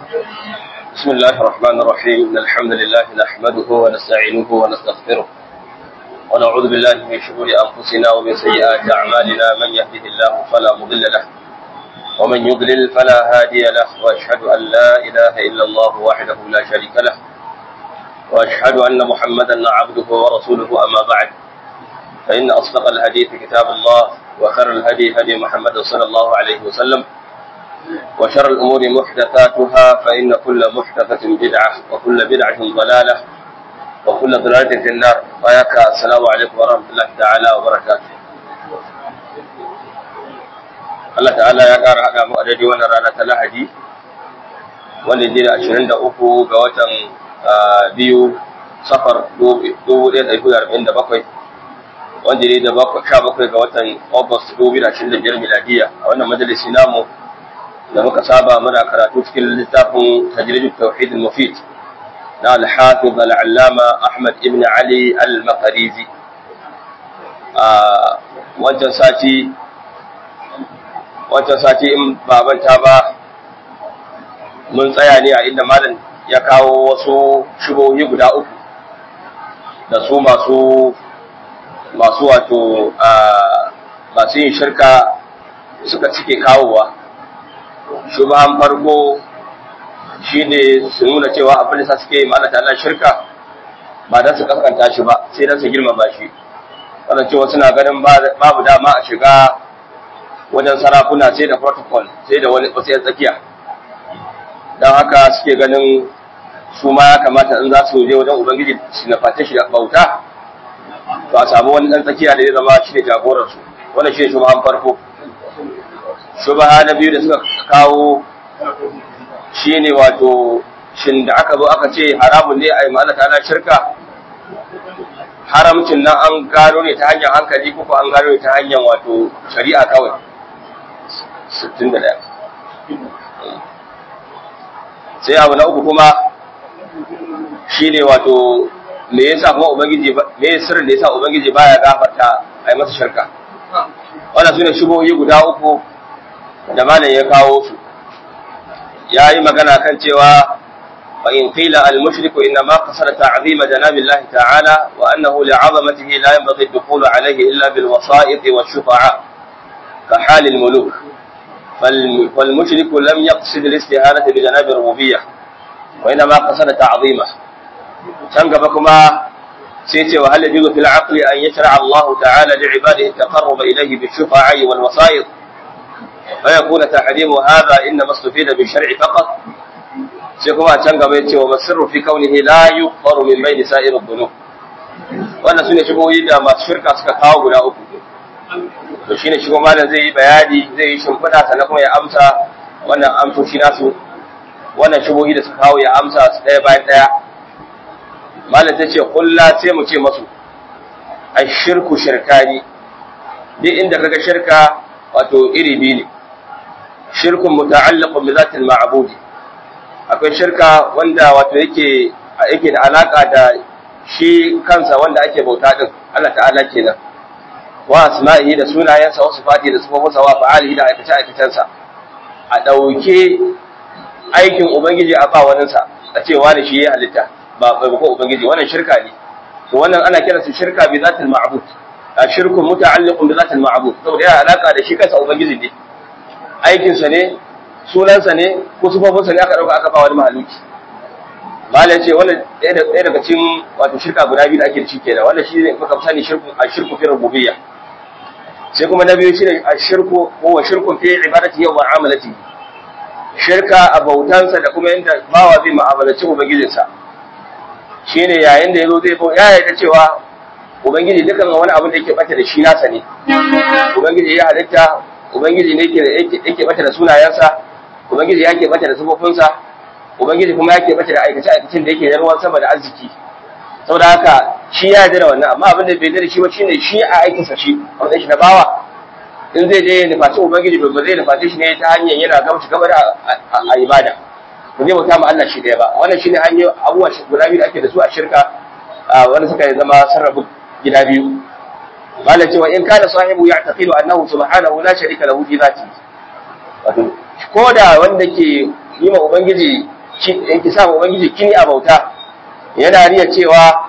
بسم الله الرحمن الرحيم إن الحمد لله نحمده ونستعينه ونستغفره ونعوذ بالله من شرور أنفسنا ومن سيئات أعمالنا من يهده الله فلا مضل له ومن يضلل فلا هادي له وأشهد أن لا إله إلا الله وحده لا شريك له وأشهد أن محمدا عبده ورسوله أما بعد فإن أصدق الحديث كتاب الله وخير الهدي هدي محمد صلى الله عليه وسلم وشر الأمور محدثاتها فإن كل محدثة بدعة وكل بدعة ضلالة وكل ضلالة في النار فياك السلام عليكم ورحمة الله تعالى وبركاته Allah ta'ala ya ƙara haɗa mu a daidai wannan rana ta Lahadi wanda je da ashirin da uku ga watan biyu safar dubu ɗaya da ɗari arba'in da bakwai wanda ne da sha bakwai ga watan August dubu da ashirin da biyar miladiya a wannan majalisi namu da muka saba muna karatu cikin littafin tajrid tauhid al-mufid na al-hafiz al-allama Ahmad ibn Ali al-Maqrizi a wancan sati wancan sati in babanta ba mun tsaya ne a inda malam ya kawo wasu shubohi guda uku da su masu masu wato masu yin shirka suka cike kawowa shubahan farko shi ne su nuna cewa abin da suke yi ma'ana Allah shirka ba don su kaskanta shi ba sai don su girmama shi wadda cewa suna ganin babu dama a shiga wajen sarakuna sai da protocol sai da wani wasu tsakiya don haka suke ganin su ma ya kamata in za su je wajen ubangiji su na fata shi da bauta to a samu wani ɗan tsakiya da ya zama shi ne jagorarsu wannan shi ne shubahan farko shubaha na biyu da suka kawo shi ne wato shin da aka zo aka ce haramun ne a yi ma'ana ta shirka haramcin nan an gano ne ta hanyar hankali ko an gano ne ta hanyar wato shari'a kawai 61 sai abu na uku kuma shi ne wato me yasa kuma ubangiji me sirrin da yasa ubangiji baya gafarta a yi masa shirka wannan sune shubohi guda uku da malam ya kawo su ya yi magana kan cewa wa in qila al mushriku inna ma qasara ta'zim janabi Allah ta'ala wa annahu li'azamatihi la yanbaghi ad-dukhul alayhi illa bil wasa'id wa shufa'a ka hal al muluk fal mushrik lam yaqsid al istihanah bi janabi rububiyyah wa inna ma qasara ta'zimah can gaba kuma sai ce wa hal yajuzu fil aqli an yashra Allah ta'ala li ibadihi at-taqarrub ilayhi bi shufa'a wal wasa'id فيكون تحريم هذا إنما استفيد بالشرع فقط سيكون can gaba yace wa masirru fi kaunihi la yughfaru min bayni sa'ir adh-dhunub wannan sune shigoyi da masu shirka suka kawo guda uku to shine shigo malam zai yi bayani zai yi shimfiɗa sannan kuma ya amsa wannan amsoshi nasu wannan shigoyi da suka kawo ya amsa su ɗaya bayan ɗaya malam ta ce kulla sai mu ce masu ashirku shirkani duk inda kaga shirka wato iri biyu ne shirkun muta'alliqun bi zatil ma'bud akwai shirka wanda wato yake yake da alaka da shi kansa wanda ake bauta din Allah ta'ala kenan wa asma'ihi da sunayensa wa sifati da sifofinsa wa fa'alihi da aikace aikacensa a dauke aikin ubangiji a ba wani sa a ce wani shi ya halitta ba bai ko ubangiji wannan shirka ne to wannan ana kiransa shirka bi zatil ma'bud shirku muta'alliqun bi zatil ma'bud saboda yana alaka da shi kansa ubangiji ne aikin sa ne sunan sa ne ko sufofin sa ne aka dauka aka ba wani mahaluki malai ce wannan ɗaya daga cikin wato shirka guda biyu da ake da shi kenan wannan shi ne muka sani shirku ashirku fi rububiyya sai kuma na biyu shine ashirku ko wa shirku fi ibadati wa mu'amalati shirka a bautansa da kuma yanda bawa zai mu'amalaci ubangijinsa shine yayin da yazo zai ya yarda cewa Ubangiji dukan wani abin da yake bata da shi nasa ne. Ubangiji ya halitta, Ubangiji ne yake bata da sunayensa, Ubangiji ya ke bata da sifofinsa, Ubangiji kuma ya ke bata da aikace-aikacin da yake da ruwan sama da arziki. Saboda haka shi ya yarda da wannan amma abin da bai yarda da shi ba shine shi a aikinsa shi, a wajen shi na bawa. In zai je ya nufaci Ubangiji ba zai nufaci shi ne ta hanyar yana gamshi gaba da a ibada. Ba zai bauta ma Allah shi ɗaya ba. Wannan shine hanyar abubuwa guda biyu da ake da su a shirka wani suka zama sarrafa gida biyu malam cewa in kana sahibu ya'taqidu annahu subhanahu la sharika lahu fi dhati wato ko da wanda ke yi ma ubangiji yake sa ubangiji kini a bauta yana riya cewa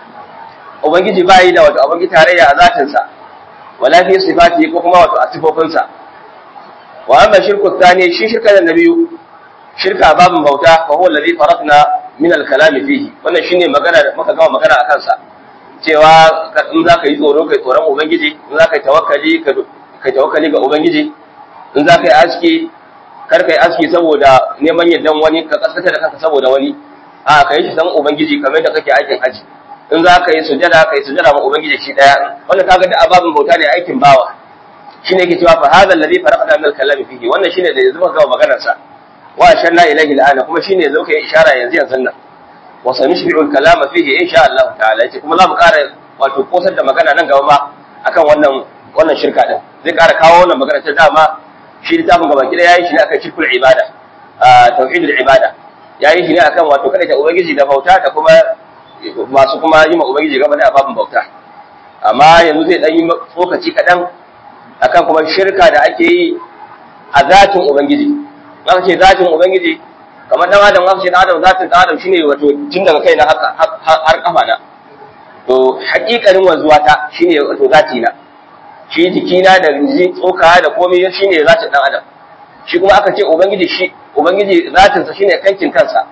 ubangiji bai da wato ubangiji tarayya a zatinsa wala fi sifati ko kuma wato a sifofinsa wa amma shirku thani shi shirka da nabiyu shirka babin bauta fa huwa alladhi faradna min al-kalam fihi wannan shine magana da muka gama magana akan sa cewa in za ka yi tsoro kai tsoron ubangiji in za ka yi tawakkali ka tawakkali ga ubangiji in za ka yi aski kar ka yi aski saboda neman yardan wani ka kaskata da kanka saboda wani a ka yi shi san ubangiji kamar da kake aikin aji in za ka yi sujada ka yi sujada ma ubangiji shi daya wannan kaga da ababin bauta ne aikin bawa shine yake cewa fa hadha alladhi faraqna min al-kalam fihi wannan shine da yanzu muka gama maganar sa wa shanna ilayhi al-ana kuma shine yanzu kai ishara yanzu yanzu nan wa sanishbi'u al-kalama fihi insha Allah ta'ala yace kuma za mu ƙara wato kosar da magana nan gaba ma akan wannan wannan shirka din zai ƙara kawo wannan magana ta dama shi littafin gaba kida yayi shi ne akan shirkul ibada tauhidul ibada yayi shi ne akan wato kada ta ubangiji da bauta da kuma masu kuma yi ma ubangiji gaba da babin bauta amma yanzu zai dan yi tsokaci kadan akan kuma shirka da ake yi a zatin ubangiji aka ce zatin ubangiji kamar dan adam aka ce dan adam zatin dan adam shine wato tun daga kai na haka har kafa na to hakikanin wanzuwa ta shine wato zati na shi jikina da tsoka da komai shine zatin dan adam shi kuma aka ce ubangiji shi ubangiji zatin sa shine kankin kansa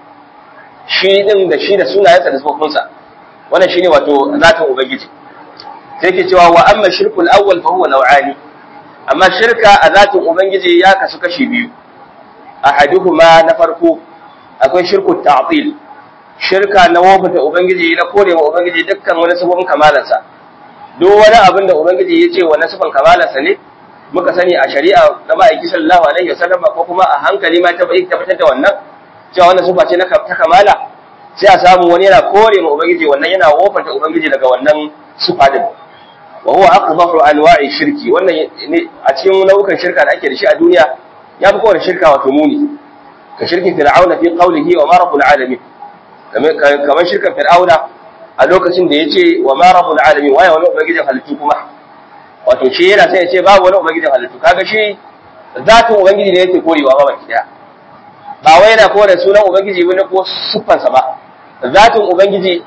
shi din da shi da sunayensa da sifofinsa wannan shine wato zatin ubangiji sai ke cewa wa amma shirkul awwal fa huwa naw'ani amma shirka a zatin ubangiji ya kasu kashi biyu ahaduhuma na farko akwai shirku ta'til shirka na wofata ubangiji na kore wa ubangiji dukkan wani sabon kamalansa duk wani abin da ubangiji ya ce wani sabon kamalansa ne muka sani a shari'a na ma'aiki sallallahu alaihi wasallam ko kuma a hankali ma tabbatar da wannan cewa wannan sifa ce na ta kamala sai a samu wani yana kore ma ubangiji wannan yana wofata ubangiji daga wannan sifa din wa huwa aqbahu anwa'i shirki wannan a cikin nau'ukan shirka da ake da shi a duniya ya fi kowane shirka wato muni ka shirkin fir'auna fi qawlihi wa ma rabbul alamin kamar shirkan fir'auna a lokacin da yace wa ma rabbul alamin waye wani ubangijin halittu kuma wato shi yana sai ya ce babu wani ubangijin halittu kaga shi zatin ubangiji ne yake korewa ba baki daya ba wai yana kore sunan ubangiji wani ko siffansa ba zatin ubangiji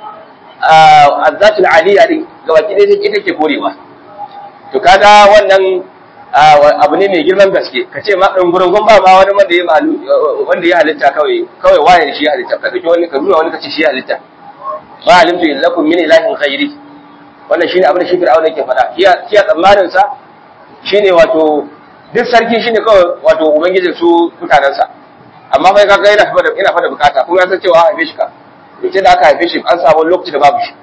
a zatul aliyya din ga baki daya ita ke korewa to kaga wannan abu ne mai girman gaske ka ce ma ɗan gurungun ba ma wani wanda ya malu wanda ya halitta kawai kawai waye shi ya halitta ka dauki wani ka nuna wani ka ce shi ya halitta ma alimtu lakum min ilahin ghairi wannan shine abin da shi fir'auna yake faɗa shi a tsammanin sa shine wato duk sarki shine kawai wato ubangijin su mutanen sa amma fa kaga yana fada yana fada bukata kuma ya san cewa haife shi ka yace da aka haife shi an samu lokaci da babu shi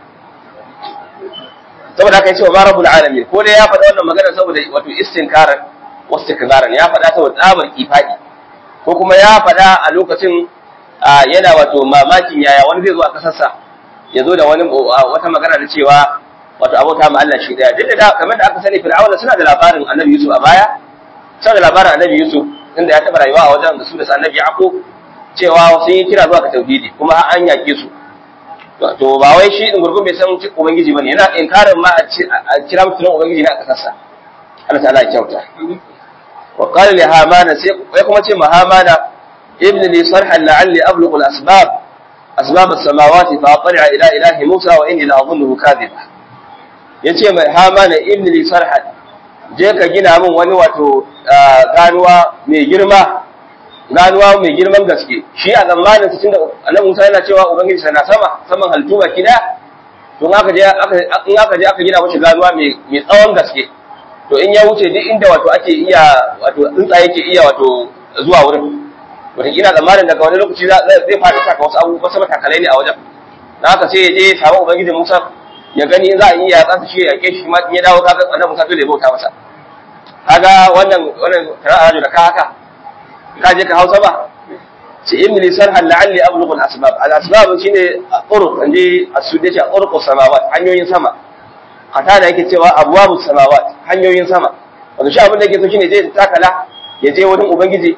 saboda haka yace wa ma rabbul alamin ko dai ya faɗa wannan magana saboda wato istinkaran wastikzaran ya faɗa saboda tsabar kifadi ko kuma ya faɗa a lokacin yana wato mamakin yaya wani zai zo a kasarsa ya zo da wani wata magana da cewa wato abota ma Allah shi daya duk da kamar da aka sani fir'auna suna da labarin annabi Yusuf a baya suna da labarin annabi Yusuf inda ya taɓa rayuwa a wajen da su da annabi Yaqub cewa sun yi kira zuwa ga tauhidi kuma an yake su to ba wai shi din gurgun bai san ubangiji bane yana inkarin ma a kira mutum ubangiji na kasarsa Allah ta'ala ya kyauta wa qala li hamana sai ya kuma ce ma hamana ibn li sarhan la'alli ablughu al-asbab asbab as-samawati fa atli'a ila ilahi Musa wa inni la'adhunnuhu kadhiba yace mai hamana ibn li sarhan je ka gina min wani wato ganuwa mai girma ganuwa mai girman gaske shi a zamanin cikin da annabi Musa yana cewa ubangiji sana sama saman haltu baki daya to in aka je in aka je aka gina mashi ganuwa mai mai tsawon gaske to in ya wuce duk inda wato ake iya wato tsuntsaye ke iya wato zuwa wurin wata ina zamanin daga wani lokaci zai fara saka wasu abubuwa wasu matakalai ne a wajen na haka sai ya je ya samu ubangiji Musa ya gani za a iya kansa shi ya yake shi ma in ya dawo kaga annabi Musa dole ya bauta masa kaga wannan wannan tara'a da ka haka ka je ka hausa ba ce in li sarhan la'alli ablughu al-asbab al-asbab shine turuq anje as-sudde ce turuq samawat hanyoyin sama kata da yake cewa abwabu samawat hanyoyin sama wato shi abin da yake so shine zai takala ya je wurin ubangiji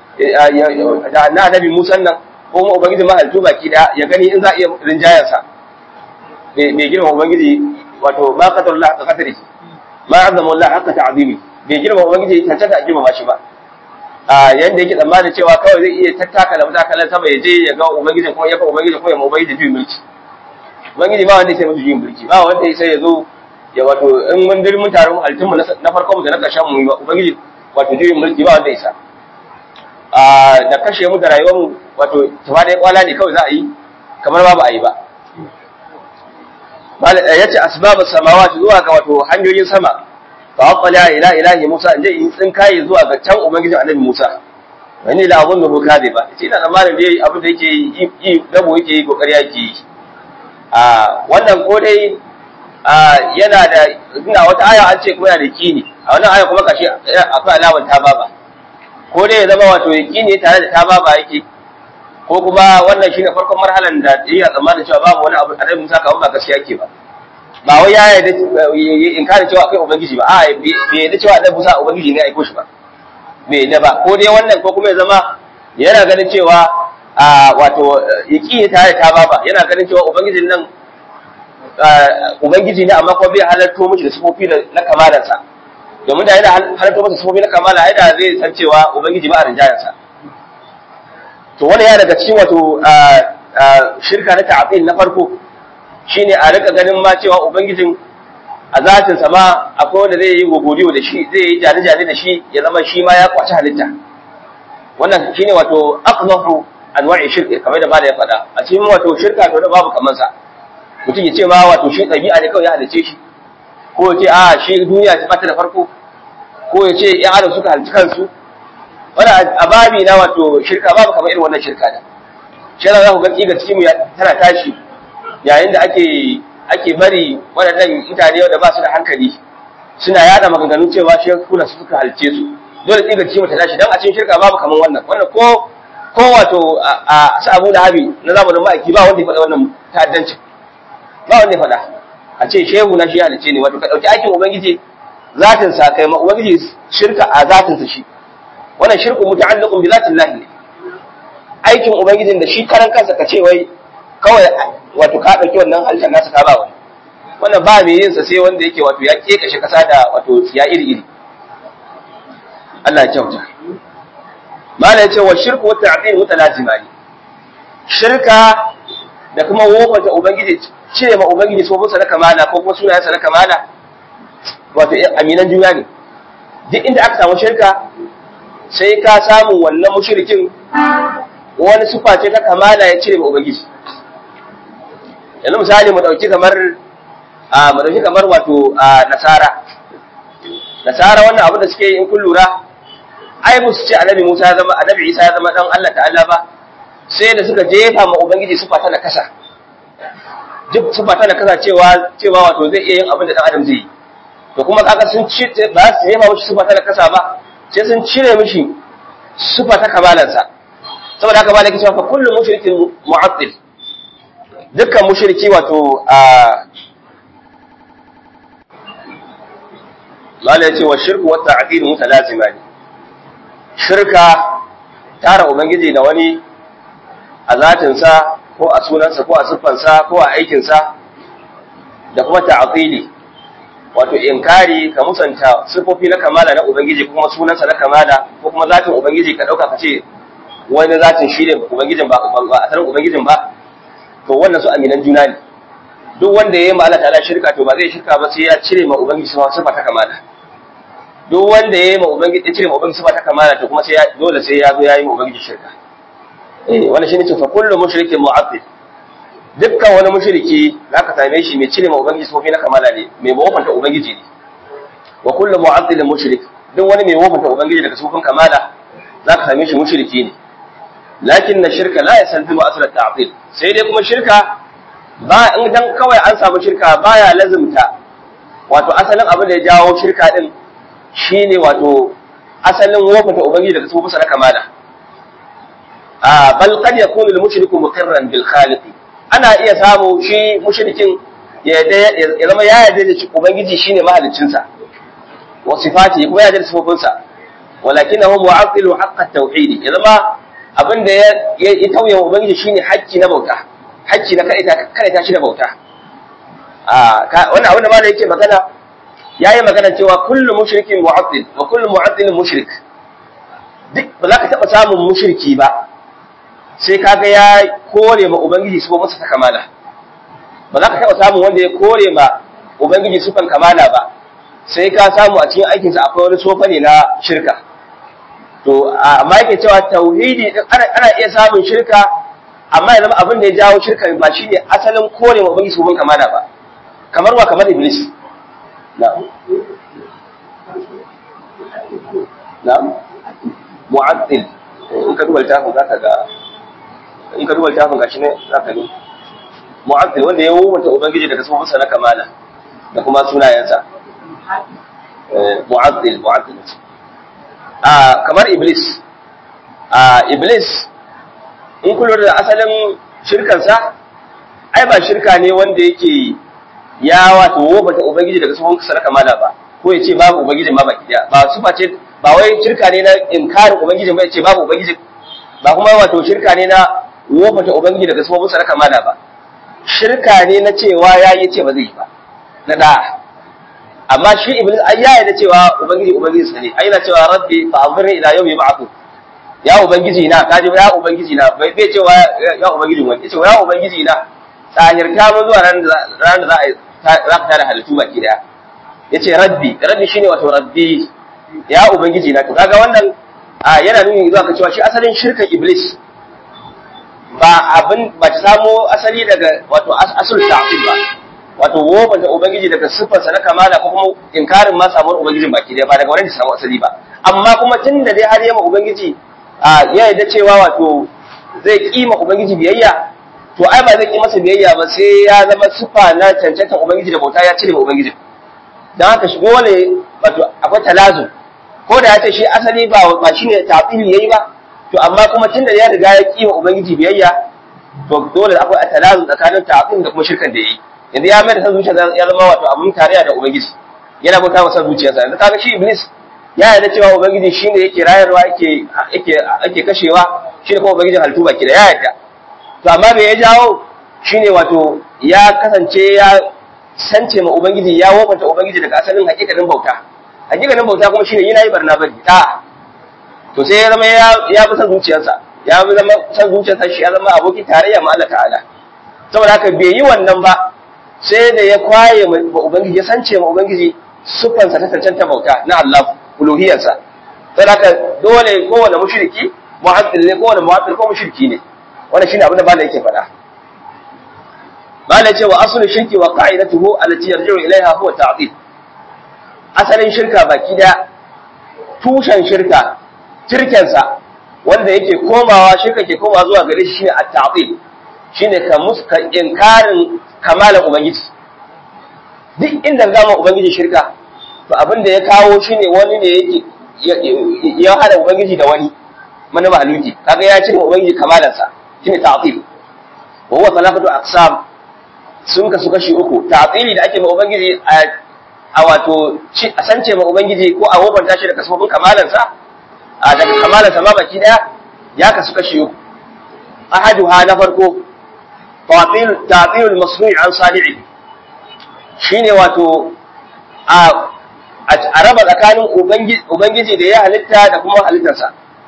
da na annabi Musa nan ko kuma ubangiji mahaltu baki da ya gani in za a iya rinjayar sa bai girma ubangiji wato ma qadarullah ka qadari ma azama Allah haka ta'zimi bai girma ubangiji tantance a girma shi ba a yanda yake tsammanin cewa kawai zai iya tattaka da matakalan sama ya je ya ga ubangiji kuma ya ga ubangiji kuma ya ma ubangiji juyin mulki ubangiji ba wanda ya sai mutu juyin mulki ba wanda ya sai ya zo ya wato in mun dir mun taru halittun mu na farko mu da na ƙarshen mu ubangiji wato juyin mulki ba wanda ya sa a da kashe mu da rayuwar mu wato tuba da kwala ne kawai za a yi kamar ba ba a yi ba ya ce asbabus samawati zuwa ga wato hanyoyin sama fa aqala ila ilahi Musa inje in tsin kai zuwa ga can ubangijin annabi Musa wani la abun da ko kade ba ce ina tsammanin dai abin da yake yi dabo yake yi kokari yake yi a wannan ko dai yana da ina wata aya an ce kuma yana da kini a wannan aya kuma kashi akwai alamar ta baba ko dai ya zama wato yakini tare da ta baba yake ko kuma wannan shine farkon marhalan da iya tsammanin cewa babu wani abu annabi Musa kawai ba gaskiya ke ba ba wai ya yarda in kare cewa akwai ubangiji ba a bai yarda cewa annabi Musa ubangiji ne aiko shi ba bai yarda ba ko dai wannan ko kuma ya zama yana ganin cewa a wato yaki tare ta baba yana ganin cewa ubangijin nan ubangiji ne amma kuma bai halarto mishi da sifofi na kamalarsa domin da yana halarto masa sifofi na kamala ai da zai san cewa ubangiji ba a rinjayensa to wani ya daga cikin wato shirka na ta'atil na farko shine a rika ganin ma cewa ubangijin a zatin sa ma akwai wanda zai yi gogoriyo da shi zai yi jani jani da shi ya zama shi ma ya kwaci halitta wannan shine wato aqnahu anwa'i shirka kamar da bada ya faɗa a cikin wato shirka to da babu kaman sa mutum ya ce ma wato shi ɗabi'a ne kawai ya halice shi ko ya ce a shi duniya ta bata da farko ko ya ce ya adam suka halici kansu wani ababi na wato shirka babu kamar irin wannan shirka da shi za ku ga tsiga cikin tana tashi yayin da ake ake bari waɗannan mutane wanda ba su da hankali suna yada maganganu cewa shi kuna su suka halice su dole tsiga cikin ta tashi dan a cikin shirka babu kamar wannan wannan ko ko wato a su abu da habi na zamanin ma'aiki ba wanda ya faɗa wannan ta'addancin ba wanda ya faɗa a ce shehu na shi halice ne wato ka ɗauki aikin ubangiji zatin sa kai ma ubangiji shirka a zatin sa shi wannan shirku muta'alliqun bi zatin lahi ne aikin ubangijin da shi karan kansa ka ce wai kawai wato ka dauki wannan halittar nasa ka ba wani wannan ba mai yin sa sai wanda yake wato ya kekashe kasa da wato ya iri iri Allah ya kyauta mala yace wa shirku wa ta'til mutalazimani shirka da kuma wofanta ubangiji cire ma ubangiji sofinsa na kamala ko kuma sunayensa na kamala wato aminan juna ne duk inda aka samu shirka sai ka samu wannan mushrikin wani sufa ce ta kamala ya cire ma ubangiji yanzu misali mu dauki kamar a mu dauki kamar wato nasara nasara wannan abu da suke yi in kun lura ai musu ce annabi Musa ya zama annabi Isa ya zama dan Allah ta'ala ba sai da suka jefa ma ubangiji sufa ta nakasa duk sufa ta nakasa cewa cewa wato zai iya yin abin da dan adam zai yi to kuma kaga sun ci ba su jefa mishi sufa ta nakasa ba sai sun cire mishi sufa ta kamalansa saboda haka malaki cewa fa kullu mushrikin mu'attil dukkan mushriki wato a mala yace wa shirku wa ta'dil mutalazimani shirka tara ubangiji da wani a zatinsa ko a sunansa ko a siffansa ko a aikinsa da kuma ta'dili wato inkari ka musanta sifofi na kamala na ubangiji kuma sunansa na kamala ko kuma zatin ubangiji ka dauka ka ce wani zatin shi ne ubangijin ba a sanin ubangijin ba to wannan su aminan juna ne duk wanda ya yi ma Allah ta'ala shirka to ba zai shirka ba sai ya cire ma ubangiji sifa ta kamala duk wanda ya yi ma ubangiji ya cire ma ubangiji sifa ta kamala to kuma sai ya dole sai ya zo ya yi ma ubangiji shirka eh wannan shine ce fa kullu mushrikin mu'abbid dukkan wani mushriki zaka same shi mai cire ma ubangiji sifofi na kamala ne mai wofanta ubangiji ne wa kullu mu'addilin mushrik duk wani mai wofanta ubangiji daga sifofin kamala zaka same shi mushriki ne lakin na shirka la yasalzimu asla ta'til sai dai kuma shirka ba in dan kawai an samu shirka baya lazimta wato asalin abin da ya jawo shirka din shine wato asalin wofanta ubangiji daga sifofin na kamala a bal qad yakunu al mushriku muqirran bil khaliq ana iya samu shi mushrikin ya zama ya yarda da ubangiji shine mahaliccinsa wa sifati kuma ya yarda da sifofinsa walakinahu mu'attilu haqq at-tauhid ya zama abin da ya tauye wa ubangiji shine hakki na bauta hakki na kada ta shi da bauta a wannan abin da malai yake magana yayi magana cewa kullu mushrikin mu'attil wa kullu mu'attil mushrik duk ba za ka taɓa samun mushriki ba sai kaga ya kore ma ubangiji su masa ta kamala ba za ka taɓa samun wanda ya kore ma ubangiji sufan kamala ba sai ka samu a cikin aikinsa akwai wani sofa ne na shirka to amma yake cewa tauhidi din ana iya samun shirka amma ya zama abin da ya jawo shirka ba shine asalin kore ma ubangiji sufan kamala ba kamar wa kamar iblis na'am na'am mu'addil in ka duba littafin zaka ga in ka duba littafin gashi ne zaka ne mu'addil wanda ya wuce ubangiji daga sunan sa na kamala da kuma sunayensa mu'addil mu'addil a kamar iblis a iblis in kullu da asalin shirkan sa ai ba shirka ne wanda yake ya wato wobata ubangiji daga sunan sa na kamala ba ko ya ce babu ubangiji ma baki daya ba su face ba wai shirka ne na inkarin ubangiji ba ya ce babu ubangiji ba kuma wato shirka ne na wofata ubangiji daga sunan musa na kamala ba shirka ne na cewa ya yi ce ba zai yi ba na da amma shi iblis ai ya yarda cewa ubangiji ubangiji sa ne ai yana cewa rabbi fa anzirni ila yawmi yub'athu ya ubangiji na kaji ya ubangiji na bai bai cewa ya ubangiji wani yace ya ubangiji na tsahirta mu zuwa ran da ran da za a za ka tare halittu baki daya yace rabbi rabbi shine wato rabbi ya ubangiji na to kaga wannan yana nuni zuwa ka cewa shi asalin shirkan iblis ba abin ba ta samo asali daga wato asul ta'til ba wato woban da ubangiji daga sifarsa na kamala ko kuma inkarin ma samuwar ubangijin baki daya ba daga wurin da samu asali ba amma kuma tun da dai har yamma ubangiji ya yarda cewa wato zai kima ubangiji biyayya to ai ba zai ki masa biyayya ba sai ya zama sifa na cancantan ubangiji da bauta ya cire ma ubangiji dan haka shi dole wato akwai talazu ko da ya ce shi asali ba ba shine ta'tili yayi ba to amma kuma tunda ya riga ya kima ubangiji biyayya to dole akwai atalazu tsakanin ta'til da kuma shirkan da yayi yanzu ya mai da san zuciya ya zama wato abun tarayya da ubangiji yana bauta masa zuciyarsa yanzu kaga shi iblis ya yarda cewa ubangiji shine yake rayarwa yake yake yake kashewa shine kuma ubangijin halittu baki da ya yarda to amma me ya jawo shine wato ya kasance ya sance ma ubangiji ya wofanta ubangiji daga asalin hakikanin bauta hakikanin bauta kuma shine yana yi barna bari da to sai ya zama ya fi san zuciyarsa ya fi zama san zuciyarsa shi ya zama abokin tarayya ma Allah ta'ala saboda haka bai yi wannan ba sai da ya kwaye ma ubangiji ya sance ma ubangiji sufansa ta cancanta bauta na Allah uluhiyarsa saboda haka dole kowane mushriki mu'addil ne kowane mu'addil ko mushriki ne wannan shine abin da malai yake faɗa malai ce wa aslu shirki wa qa'idatuhu allati yarji'u ilaiha huwa ta'dil asalin shirka baki da tushen shirka tirkensa wanda yake komawa shirka ke komawa zuwa gare shi shine at-ta'dil shine ka muska inkarin kamalan ubangiji duk inda zama ubangiji shirka to abin da ya kawo shine wani ne yake ya hada ubangiji da wani mana mahaluki kaga ya cire ubangiji kamalansa shine ta'dil wa huwa salafatu aqsam sun kasu kashi uku ta'dili da ake ma ubangiji a wato a sance ma ubangiji ko a wobanta shi da kasofin kamalansa a daga kamalansa ma baki daya ya kasu kashi uku ahaduha na farko ta'dilul masnu'i an sali'i shine wato a a raba tsakanin ubangiji da ya halitta da kuma halittarsa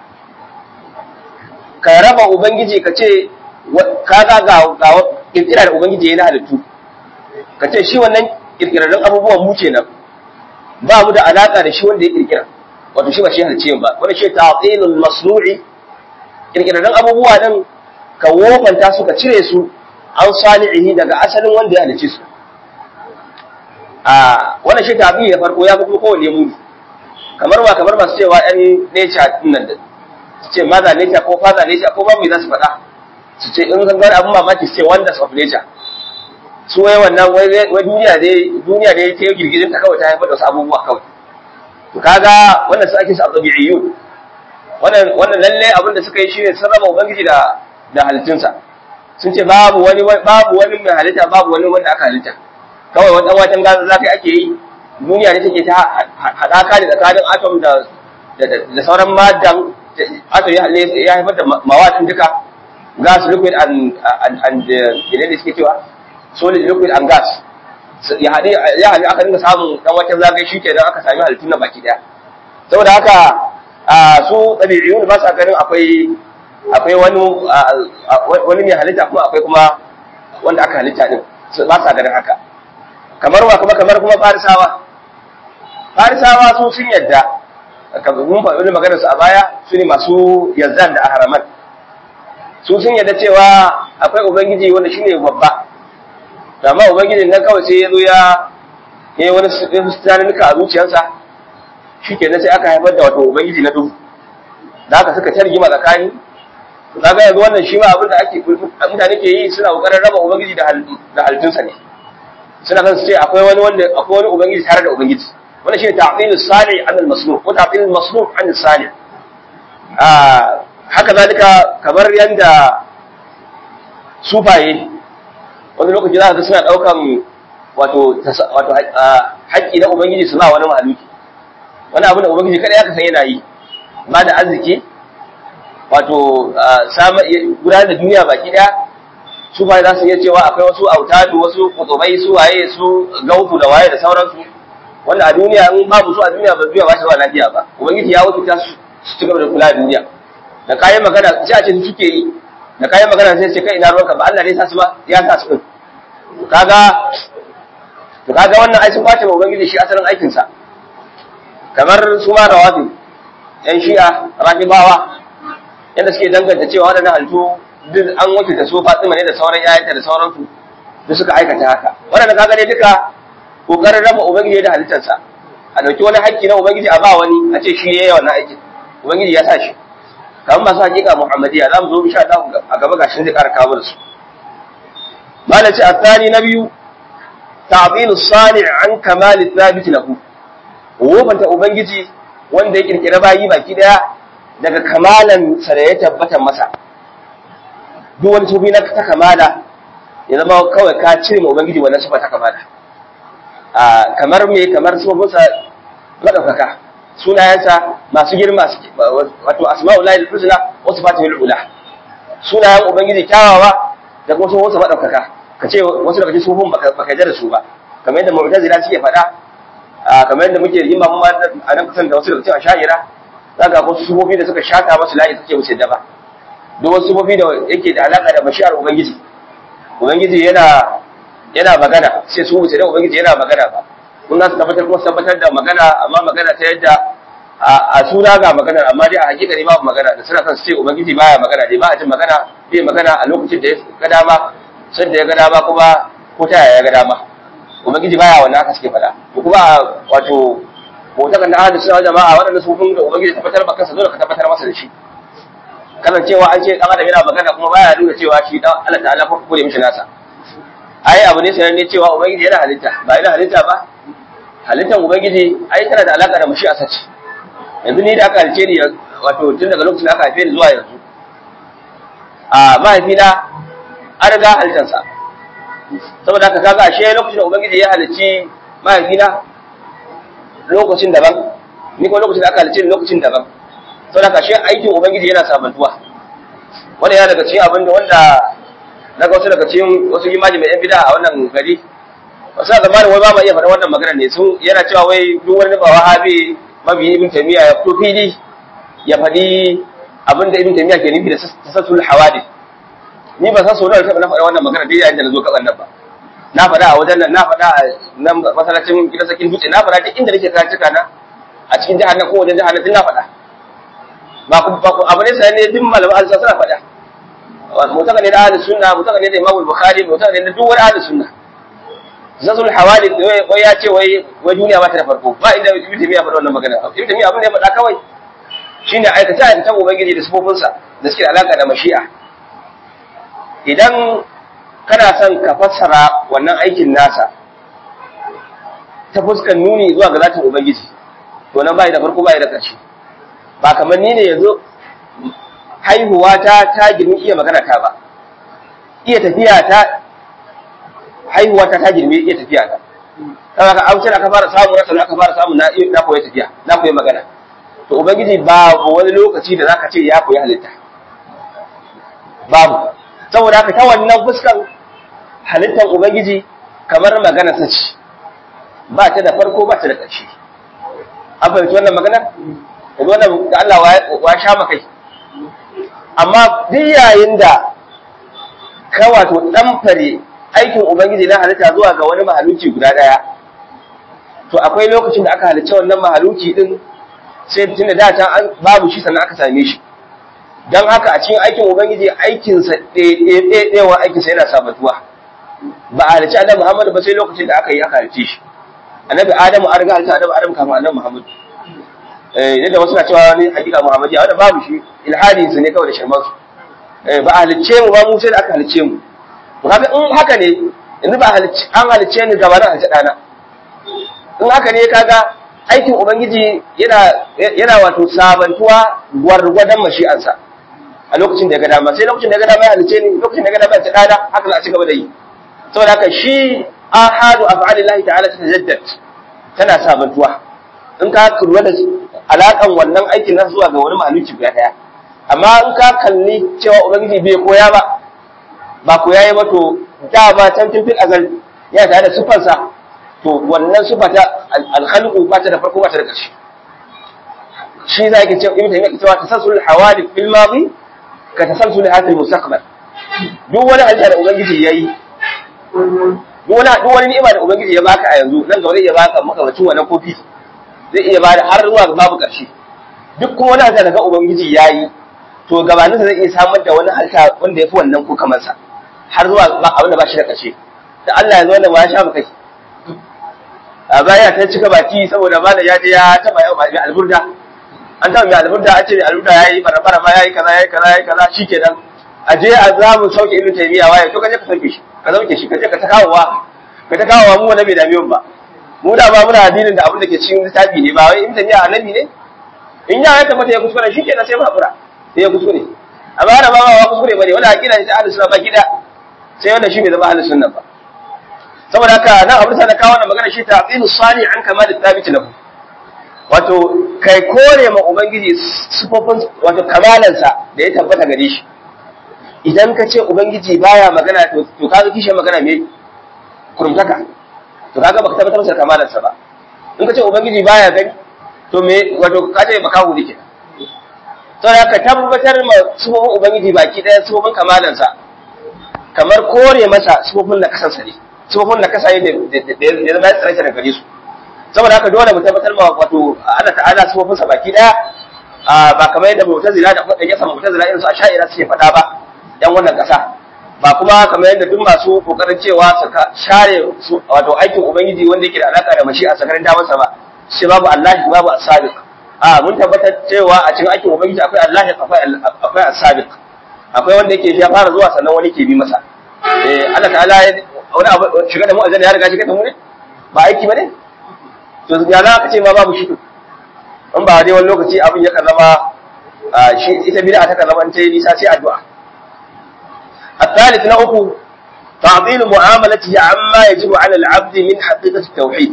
ka raba ubangiji ka ce ka ga ga kirkira da ubangiji ya na halittu ka ce shi wannan kirkirarren abubuwan mu kenan ba mu da alaka da shi wanda ya kirkira wato shi ba shi halicce ba wanda shi ta'tilul masnu'i kirkirarren abubuwa din ka wofanta su ka cire su an salihi daga asalin wanda ya halicce su a wannan shi tabi da farko ya fi kuma kowanne muni kamar ba kamar masu cewa yan nature din nan da su ce maza nature ko father nature ko babu za su faɗa su ce in zan gani abin mamaki su ce wonders of nature su wai wannan wai duniya dai duniya dai ta yi girgizin ta kawai ta haifar da wasu abubuwa kawai to kaga wannan su ake su azabi'iyun wannan wannan lalle abin da suka yi shine sun raba ubangiji da da halittunsa sun ce babu wani babu wani mai halitta babu wani wanda aka halitta kawai wani dan watan gaza zaka ake yi duniya ne take ta hadaka ne tsakanin atom da da sauran madan atom ya haifar da mawatin duka gas liquid and and and da suke cewa solid liquid and gas ya haɗe ya haɗe aka dinga samun dan watan zagaye shi kenan aka sami halittun na baki daya saboda haka a su tabi'iyun ba sa ganin akwai akwai wani wani mai halitta kuma akwai kuma wanda aka halitta din ba sa ganin haka kamar wa kuma kamar kuma farisawa farisawa su sun yadda mun faɗi maganar su a baya su ne masu yazan da ahraman su sun yadda cewa akwai ubangiji wanda shine babba amma ubangijin nan kawai sai ya zo ya yi wani tunaninka a zuciyarsa shi ke sai aka haifar da wato ubangiji na duhu da haka suka targima tsakani kaga yanzu wannan shi ma abin da ake mutane ke yi suna kokarin raba ubangiji da halittunsa ne suna kan su ce akwai wani wanda akwai wani ubangiji tare da ubangiji wannan shine ta'tilus salih an al-masluh ko ta'tilul masluh an salih ah haka zalika kamar yanda sufaye wani lokaci za ka ga suna daukan wato wato haƙƙi na ubangiji su ba wani mahaluki wani abu da ubangiji kada ya kasan yana yi ba da arziki wato gudanar da duniya baki daya su ba za su iya cewa akwai wasu autadu wasu kutubai su waye su gautu da waye da sauransu wanda a duniya in babu su a duniya ba duniya ba ta zuwa lafiya ba ubangiji ya wuce su su ci gaba da kula da duniya da kayan magana sai a ce su suke yi da kayan magana sai ce kai ina ruwanka ba Allah ne sa su ba ya sa su din kaga to kaga wannan ai sun kwace ma ubangiji shi asalin aikin sa kamar su ma rawafi yan shi'a rafibawa yadda suke danganta cewa waɗannan halittu duk an wuce da su Fatima ne da sauran yayanta da sauransu duk suka aikata haka waɗanda kaga ne duka kokarin raba ubangiji da halittarsa a dauki wani haƙƙi na ubangiji a ba wani a ce shi yayi wannan aikin ubangiji ya sa shi kamar masu hakika muhammadiya za mu zo insha Allah a gaba gashin zai ƙara kawo da su malam ce asani na biyu ta'dilu sani an kamal thabit lahu wofanta ubangiji wanda ya kirkira bayi baki daya daga kamalan sa da ya tabbata masa duk wani sufi na ta kamala ya zama kawai ka cire ma ubangiji wannan sifa ta kamala a kamar me kamar sufofinsa madaukaka sunayensa masu girma wato asma'ullahi al-husna wa sifatihul ula sunayen ubangiji kyawawa da kuma sufofinsa madaukaka kace wasu daga cikin sufofin baka baka da su ba kamar yadda mu'tazila suke faɗa kamar yadda muke yin mamu a nan kusan da wasu daga cikin asha'ira zaka ga wasu sufofi da suka shata masu layi suke wuce da ba duk wasu sufofi da yake da alaka da mashi'ar ubangiji ubangiji yana yana magana sai su wuce da ubangiji yana magana ba kun za su tabbatar kuma tabbatar da magana amma magana ta yadda a suna ga magana amma dai a hakika ne babu magana da suna kan su ce ubangiji baya magana dai ba a jin magana bai magana a lokacin da ya ga dama sai da ya ga dama kuma ko ta yaya ya ga dama ubangiji baya wannan haka suke faɗa to kuma wato motakan da ahadu suna jama'a waɗanda su kun da ubangiji tabbatar ba kansa dole ka tabbatar masa da shi kasancewa an ce dan adam yana magana kuma baya nuna cewa shi dan Allah ta'ala ko kure mishi nasa ai abu ne sanan ne cewa ubangiji yana halitta ba yana halitta ba halittan ubangiji ai tana da alaka da mushi asaci yanzu ni da aka halice ni wato tun daga lokacin da aka haife ni zuwa yanzu a mahaifina an riga halittansa saboda haka kaga ashe lokacin da ubangiji ya halicci mahaifina lokacin daban ni kuma lokacin da aka halicce ni lokacin daban saboda haka ashe aikin ubangiji yana sabantuwa wanda yana daga cikin abin da wanda na ga wasu daga cikin wasu imani mai yan bida a wannan gari wasu a zamanin wai ba ma iya faɗa wannan magana ne sun yana cewa wai duk wani ba wahabi mabiyin ibn taymiya ya fito fili ya faɗi abin da ibn taymiya ke nufi da tasassul hawadith ni ba san so nawa na faɗa wannan magana dai yayin da nazo kaban nan ba na faɗa a wajen nan na faɗa a nan masallacin gidan sakin dutse na faɗa duk inda nake karatuka na a cikin jihar nan ko wajen jihar nan duk na faɗa ba ku ba ku abu ne sai ne duk malaman alsa suna faɗa mutaka ne da ahlus sunna mutaka ne da imamul bukhari mutaka ne da duk wani ahlus sunna zazul hawali wai ya ce wai wai duniya ba ta da farko ba inda ibn taymiya faɗa wannan magana ibn taymiya abin da ya faɗa kawai shine aikata aikatan ubangiji da sifofinsa da suke da alaka da mashi'a idan kana son ka fassara wannan aikin nasa ta fuskan nuni zuwa ga zatin ubangiji to nan bai da farko bai da ƙarshe ba kamar ni ne yanzu haihuwa ta ta girmi iya magana ta ba iya tafiya ta haihuwa ta ta girmi iya tafiya ta kaga ka amsa aka fara samu rasa aka fara samu na na koyi tafiya na koyi magana to ubangiji babu wani lokaci da zaka ce ya koyi halitta babu saboda haka ta wannan fuskan halittar ubangiji kamar magana ta ce ba ta da farko ba ta da ƙarshe an fahimci wannan magana yanzu wannan da Allah wa sha makai amma duk yayin da ka wato ɗanfare aikin ubangiji na halitta zuwa ga wani mahaluki guda ɗaya to akwai lokacin da aka halicce wannan mahaluki din sai tunda da can an babu shi sannan aka same shi don haka a cikin aikin ubangiji aikinsa ɗaya aikinsa yana sabatuwa ba a halicci annabi muhammadu ba sai lokacin da aka yi aka halicce shi annabi adamu an riga halitta annabi adamu kafin annabi muhammadu yadda wasu na cewa wani hakika muhammadi wanda babu shi ilhadin su ne kawai da shirman su ba a halicce mu ba mu sai da aka halicce mu to kaga in haka ne yanzu ba an halicce ni gaba na halicce ɗana in haka ne kaga aikin ubangiji yana yana wato sabantuwa gwargwadon mashi'ansa a lokacin da ya ga dama sai lokacin da ya ga dama ya halice ni lokacin da ya ga dama ya ta dana haka za a ci gaba da yi saboda haka shi ahadu af'alillahi ta'ala ta tajaddad tana sabantuwa in ka lura da alakan wannan aikin nan zuwa ga wani mahaluci guda daya amma in ka kalli cewa ubangiji bai koya ba ba koya yi ba to da ba can tun fil azal ya tare da sufansa to wannan sufa ta alkhalqu ba ta da farko ba ta da ƙarshe shi za ki ce ibn taymiyyah cewa tasassul hawadith fil madi ka tasalsul hadhihi mustaqbal duk wani halitta da ubangiji yayi duk wani duk wani ni'ima da ubangiji ya baka a yanzu nan gaba zai iya baka makamacin wannan kofi zai iya bada har zuwa babu ƙarshe duk kuma wani halitta da ga ubangiji yayi to gabanin zai iya samar da wani halitta wanda ya fi wannan ko kamar sa har zuwa abin da ba shi da ƙarshe da Allah ya zo wanda ba ya sha kai a baya ta cika baki saboda malam ya je ya taba yau mai alburda an taba mai alburda an ce mai alburda yayi barabara ma yayi kaza yayi kaza yayi kaza shikenan a je a za mu sauke ibnu taymiya waye to kaje ka sauke shi ka sauke shi kaje ka ta kawowa ka ta kawowa mu wanda bai dame mu ba mu da ba muna addinin da abin da ke cikin littafi ne ba wai ibnu taymiya annabi ne in ya tabbata ya kuskure shikenan sai mu hakura sai ya kuskure amma da ba ba kuskure bane wala akida ne ta ahlus sunna ba gida sai wanda shi bai zama ahlus sunna ba saboda haka nan abin da na kawo wannan magana shi ta'zilu sani an kama da thabit lahu wato kai kore ma ubangiji sifofin wato kamalansa da ya tabbata gare shi idan ka ce ubangiji baya magana to to kaga kishe magana me kurumtaka to kaga baka tabbatar masa kamalansa ba in ka ce ubangiji baya gani to me wato ka ce baka hudu ke saboda ka tabbatar ma sifofin ubangiji baki daya sifofin kamalansa kamar kore masa sifofin da kasansa ne tsohon da kasa da ya zama ya tsare da gare su saboda haka dole mu tabbatar ma wato Allah ta'ala sifofin sa baki daya ba kamar yadda mu'tazila da kuma yasa mu'tazila irin su asha'ira suke faɗa ba dan wannan kasa ba kuma kamar yadda duk masu kokarin cewa su share wato aikin ubangiji wanda yake da alaka da mashi a sakarin damansa ba shi babu Allah babu as-sabiq a mun tabbatar cewa a cikin aikin ubangiji akwai Allah akwai akwai as-sabiq akwai wanda yake ya fara zuwa sannan wani ke bi masa eh Allah ta'ala wani abu shiga da mu aljanna ya riga shiga da mu ne ba aiki bane to ya za ka ce ma babu shi in ba dai wani lokaci abin ya zama shi ita bid'a ta zama ta yi nisa sai addu'a الثالث نأكو تعطيل معاملته عما يجب على العبد من حقيقة التوحيد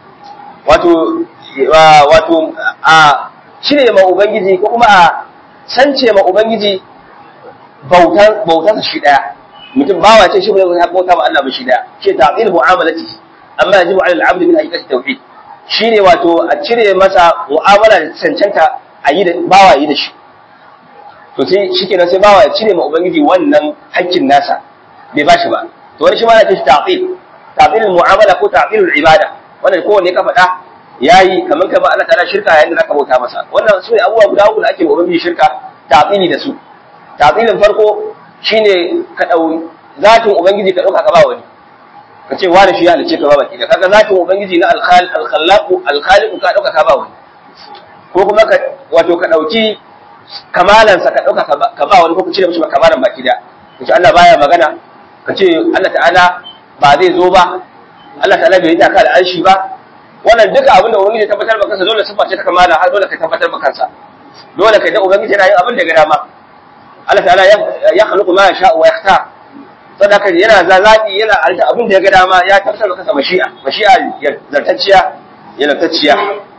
wato wato a cire ma ubangiji ko kuma a sance ma ubangiji bautan bautan shi daya mutum bawa ce shi bai bauta ma Allah ba shi daya shi ta'til mu'amalati amma yajibu 'ala al-'abd min haqiqati tauhid shine wato a cire masa mu'amala da cancanta a yi da bawa yi da shi to sai shikenan sai bawa ya cire ma ubangiji wannan haƙƙin nasa bai ba shi ba to wani shi ma yana ce ta'til ta'til mu'amala ko ta'til ibada wannan kowanne ka faɗa yayi kamar kamar Allah ta'ala shirka yayin da zaka bauta masa wannan su ne abubuwa guda uku da ake ma ubangiji shirka ta'tili da su ta'tilin farko shine ka dau zatin ubangiji ka dauka ka ba wani ka ce wani shi ya halice ka ba baki da kaga zatin ubangiji na al-khallaq al-khaliq ka dauka ka ba wani ko kuma ka wato ka dauki kamalan sa ka dauka ka ba wani ko ka cire mishi kamalan baki da kace Allah baya magana ka ce Allah ta'ala ba zai zo ba Allah ta'ala bai yi taka da arshi ba wannan duka abin da ubangiji tabbatar maka kansa dole sifa ce ta kamala har dole ka tabbatar maka kansa dole ka da ubangiji yana yin abin da ga dama Allah ta'ala ya khluqu ma yasha wa yakhtar sadaka yana zazabi yana alta abin da ya ga dama ya tabbatar maka mashi'a mashi'a zartacciya ya zartacciya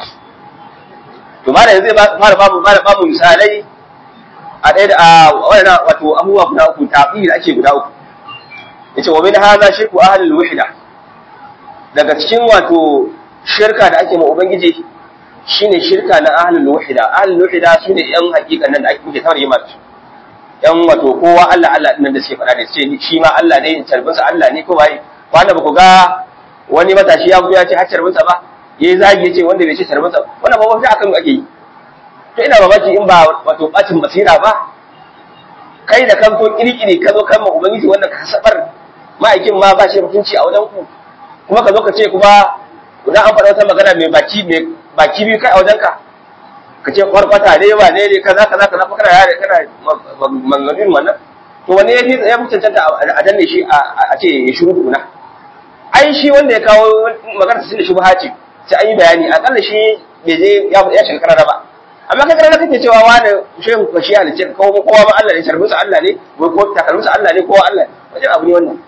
to ma da zai fara babu fara babu misalai a ɗaya da a wannan wato abubuwa guda uku tafi da ake guda uku yace wa min hadha shirku ahlul wahda daga cikin wato shirka da ake ma ubangiji shine shirka na ahlul wahida ahlul wahida sune yan hakikan nan da ake kuke tawar yima yan wato kowa Allah Allah din da suke faɗa da ce shi ma Allah ne tarbin sa Allah ne ko bai wanda ba ku ga wani matashi ya ya ce har tarbin sa ba yayi zagi ya ce wanda bai ce tarbin sa wannan ba wanda akan ake yi to ina mamaki in ba wato bacin basira ba kai da kan to kirkiri ka zo kan ubangiji wanda ka sabar ma'aikin ma ba shi mutunci a wajen ku kuma ka zo ka ce kuma idan an faɗa wata magana mai baki mai baki biyu kai a wajen ka ka ce kwarkwata ne ba ne ne kaza kaza kaza kana yare kana manganin wannan to wani ya ya mutuntanta a danne shi a ce ya shiru tukuna ai shi wanda ya kawo magana sun da shi ce sai an yi bayani akalla shi bai je ya shiga karara ba amma kai karara kake cewa wani shehu ko shi halice ko kowa ma Allah ne tarbinsa Allah ne wai ko takalminsa Allah ne kowa Allah wajen abu ne wannan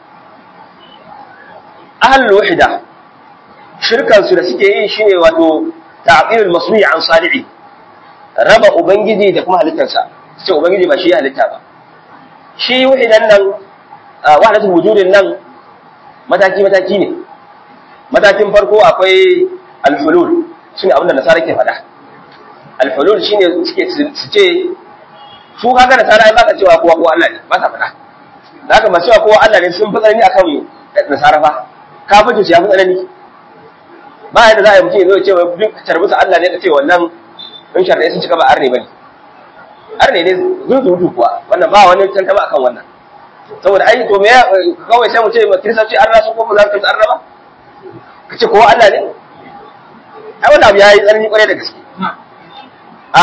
ahlul wahida shirkan su da suke yi shine wato ta'qilul masmi' an sali'i raba ubangiji da kuma halittarsa sai ubangiji ba shi ya halitta ba shi wahidan nan wahdatul wujudin nan mataki mataki ne matakin farko akwai al-hulul shine abin da nasara ke faɗa al-hulul shine suke su ce su kaga nasara ai baka cewa kowa kowa Allah ne ba sa faɗa da haka masu cewa kowa Allah ne sun fi tsanani akan nasara fa kafin su ya fi tsanani ba yadda za a yi mutum ya zo ya ce duk tarbusa Allah ne ka ce wannan in sharɗai sun cika ba arne bane arne ne zuzutu kuwa wannan ba wani tantama akan wannan saboda ai to me kawai sai mu ce kiristoci arna sun kuma za su arna ba ka ce kowa Allah ne ai wannan abu ya yi tsanani kwarai da gaske a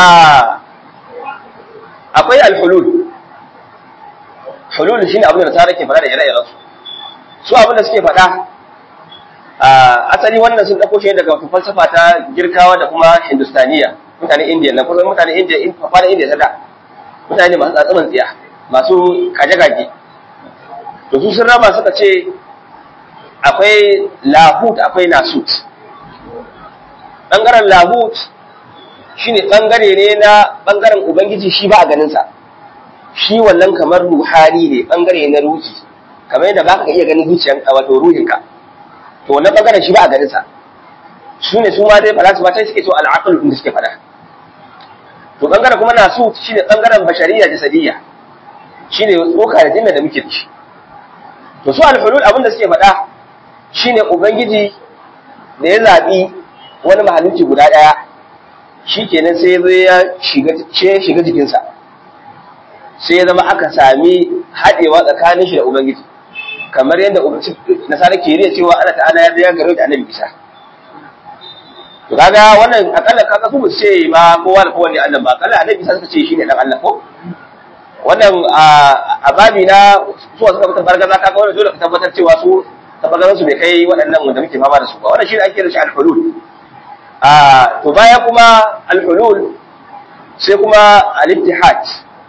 akwai alhulul hulul shine abin da nasara ke faɗa da ire-iren su su abin da suke faɗa asali wannan sun ɗauko shi daga wata falsafa ta girkawa da kuma hindustaniya mutanen indiya na kusan mutanen indiya in fafa da indiya ta mutane masu tsatsaman tsiya masu kaje-kaje to su sun raba suka ce akwai lahut akwai nasut ɓangaren lahut shine ɓangare ne na ɓangaren ubangiji shi ba a ganinsa shi wannan kamar ruhani ne ɓangare na ruhi kamar yadda ba ka iya ganin zuciyan wato ruhinka to wannan bangaren shi ba a ganin sa su ne su ma dai falasifa ta suke to al'aqal din suke fada to bangaren kuma nasu shine bangaren bashariya jasadiyya shine tsoka da jinna da muke da shi to su al-hulul abin da suke fada shine ubangiji da ya zabi wani mahalicci guda daya shikenan sai ya zo ya shiga ya shiga jikinsa sai ya zama aka sami haɗewa tsakanin shi da ubangiji kamar yadda nasara ke riya cewa Allah ta'ala ya ya garo da annabi Isa to kaga wannan akalla kaga su ba ce ba kowa da kowa ne Allah ba akalla annabi Isa suka ce shine dan Allah ko wannan a babi na su suka fitar bargaza kaga wannan dole ka tabbatar cewa su tabbatar su bai kai waɗannan wanda muke fama da su ba wannan shine ake da shi al-hulul a to baya kuma al-hulul sai kuma al-ittihad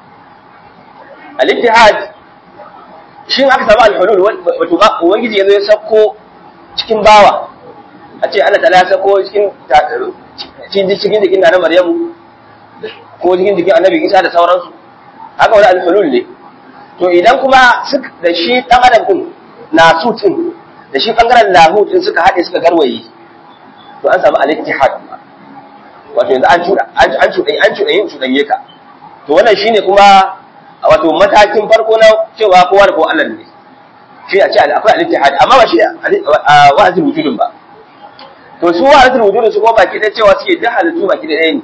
al-ittihad shi aka samu alhulul wato ubangiji yazo ya sako cikin bawa a ce Allah ta'ala ya sako cikin cikin cikin jikin na Maryamu ko cikin jikin Annabi Isa da sauransu haka wani alhulul ne to idan kuma da shi dan adam din na sutin da shi bangaren lahu din suka hade suka garwaye to an samu al-ittihad wato yanzu an cuda an cuda an cuda yin cudanye ka to wannan shine kuma wato matakin farko na cewa kowa da kowa Allah ne shi a ce akwai al-ittihad amma ba shi wa'azin wujudin ba to su wa'azin wujudin su ko baki da cewa suke da halittu baki da ɗaya ne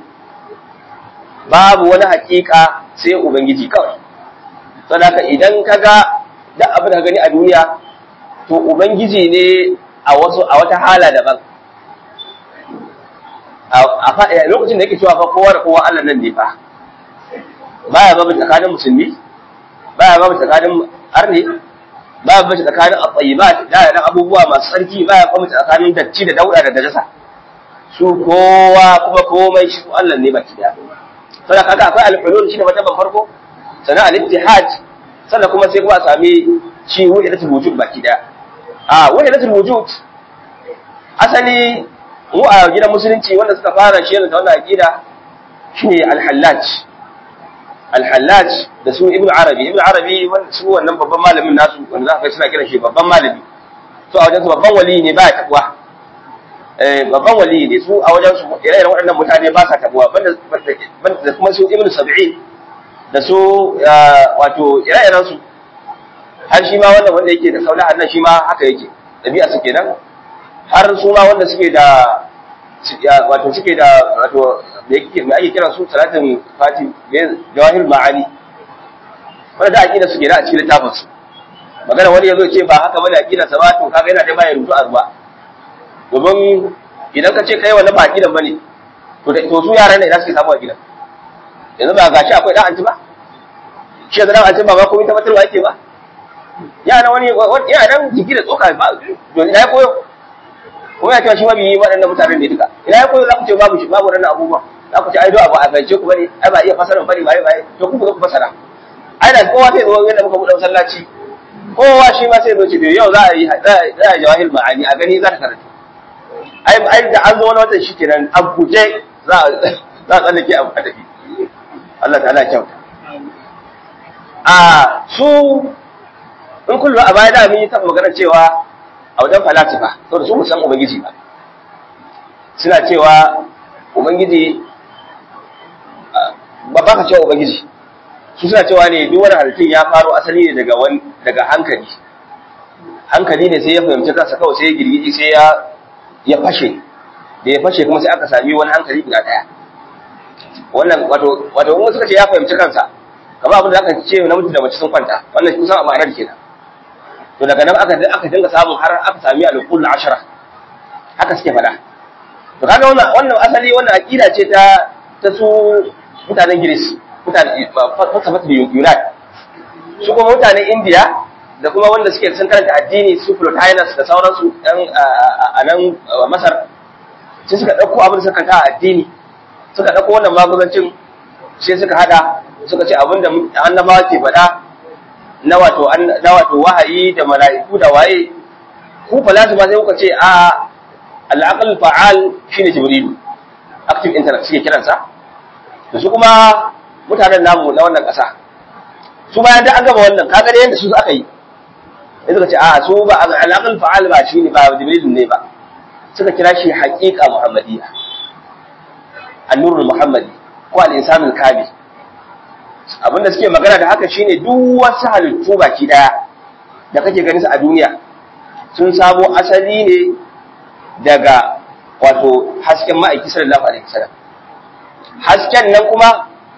babu wani hakika sai ubangiji kawai saboda idan kaga duk abin da ka gani a duniya to ubangiji ne a wasu a wata hala daban a lokacin da yake cewa fa kowa da kowa Allah nan ne fa baya babu tsakanin musulmi baya babu tsakanin arni baya babu tsakanin at-tayyibat da da abubuwa masu tsarki baya babu tsakanin datti da dauda da najasa su kowa kuma komai shi Allah ne baki da sai kaga akwai al-hulul shine wata ban farko sannan al-ittihad sannan kuma sai kuma a sami shi wahidatul wujud baki da a wahidatul wujud asali mu a gidan musulunci wanda suka fara shi da wannan aqida shine al-hallaj al-hallaj da su ibnu arabi ibnu arabi su wannan babban malamin nasu wanda za ka suna kiran shi babban malami to a wajen su babban wali ne ba takwa babban wali ne su a wajen su ire-iren waɗannan mutane ba sa tabuwa banda da kuma su ibnu sab'in da su wato ire-iren su har shi ma wannan wanda yake da kaula annan shi ma haka yake dabi'a su kenan har su ma wanda suke da wato suke da wato da yake mai ake kira su salatin fati jawahir ma'ani wanda da aqida su kenan a cikin littafin su magana wani yazo ce ba haka bane aqida sa ba to kaga yana da bayan rubutu a ruwa domin idan ka ce kai wannan ba aqidan bane to to su yaran ne idan suke samu aqidan yanzu ba gashi akwai dan anti ba shi da dan anti ba ba komai tabbatarwa yake ba yana wani yana dan jiki da tsoka ba don ya koyo ko ya cewa shi ma bi waɗannan mutanen ne duka ina ya koyo za ku ce babu shi babu wannan abubuwan za ku ce ai do abu a gance ku bane ai ba iya fasara bane bai bai to ku ku fasara ai da kowa sai zo yadda muka buɗe masallaci kowa shi ma sai zo ce yau za a yi za a jawahil ma'ani a gani za ta karanta ai ai da an zo wani watan shikenan a guje za a za a tsallake abu a tafi Allah ta'ala ya kyauta a su in kullu a baya da mun yi taɓa magana cewa a wajen falasifa saboda su san ubangiji ba suna cewa ubangiji ba ba ka cewa ubangiji su suna cewa ne duk wani halittun ya faro asali ne daga wani daga hankali hankali ne sai ya fahimci kansa kawai sai ya girgiji sai ya ya fashe da ya fashe kuma sai aka sami wani hankali guda daya wannan wato wato in suka ce ya fahimci kansa kamar abin da aka ce namiji da mace sun kwanta wannan kusan a ma'anar kenan to daga nan aka aka dinga samun har aka sami al-qul ashara haka suke fada to kaga wannan wannan asali wannan aqida ce ta ta su mutanen Greece mutanen falsafatu Yunan su kuma mutanen India da kuma wanda suke sun karanta addini su Plotinus da sauransu dan a nan Masar sai suka dauko abin da suka karanta addini suka dauko wannan magudancin sai suka hada suka ce abinda annabawa ke faɗa na wato na wato wahayi da mala'iku da waye ku falasifa sai kuka ce a al-aql fa'al shine jibrilu active intellect suke kiransa da su kuma mutanen namu na wannan ƙasa su bayan da an gama wannan kaga da yanda su aka yi sai suka ce a su ba al-aql fa'al ba shine ba jibrilu ne ba suka kira shi haqiqa muhammadiyya an-nurul muhammadi ko al-insanul kamil abinda suke magana da haka shine duk wasu halittu baki daya da kake ganin su a duniya sun samo asali ne daga wato hasken ma'aiki sallallahu alaihi wasallam hasken nan kuma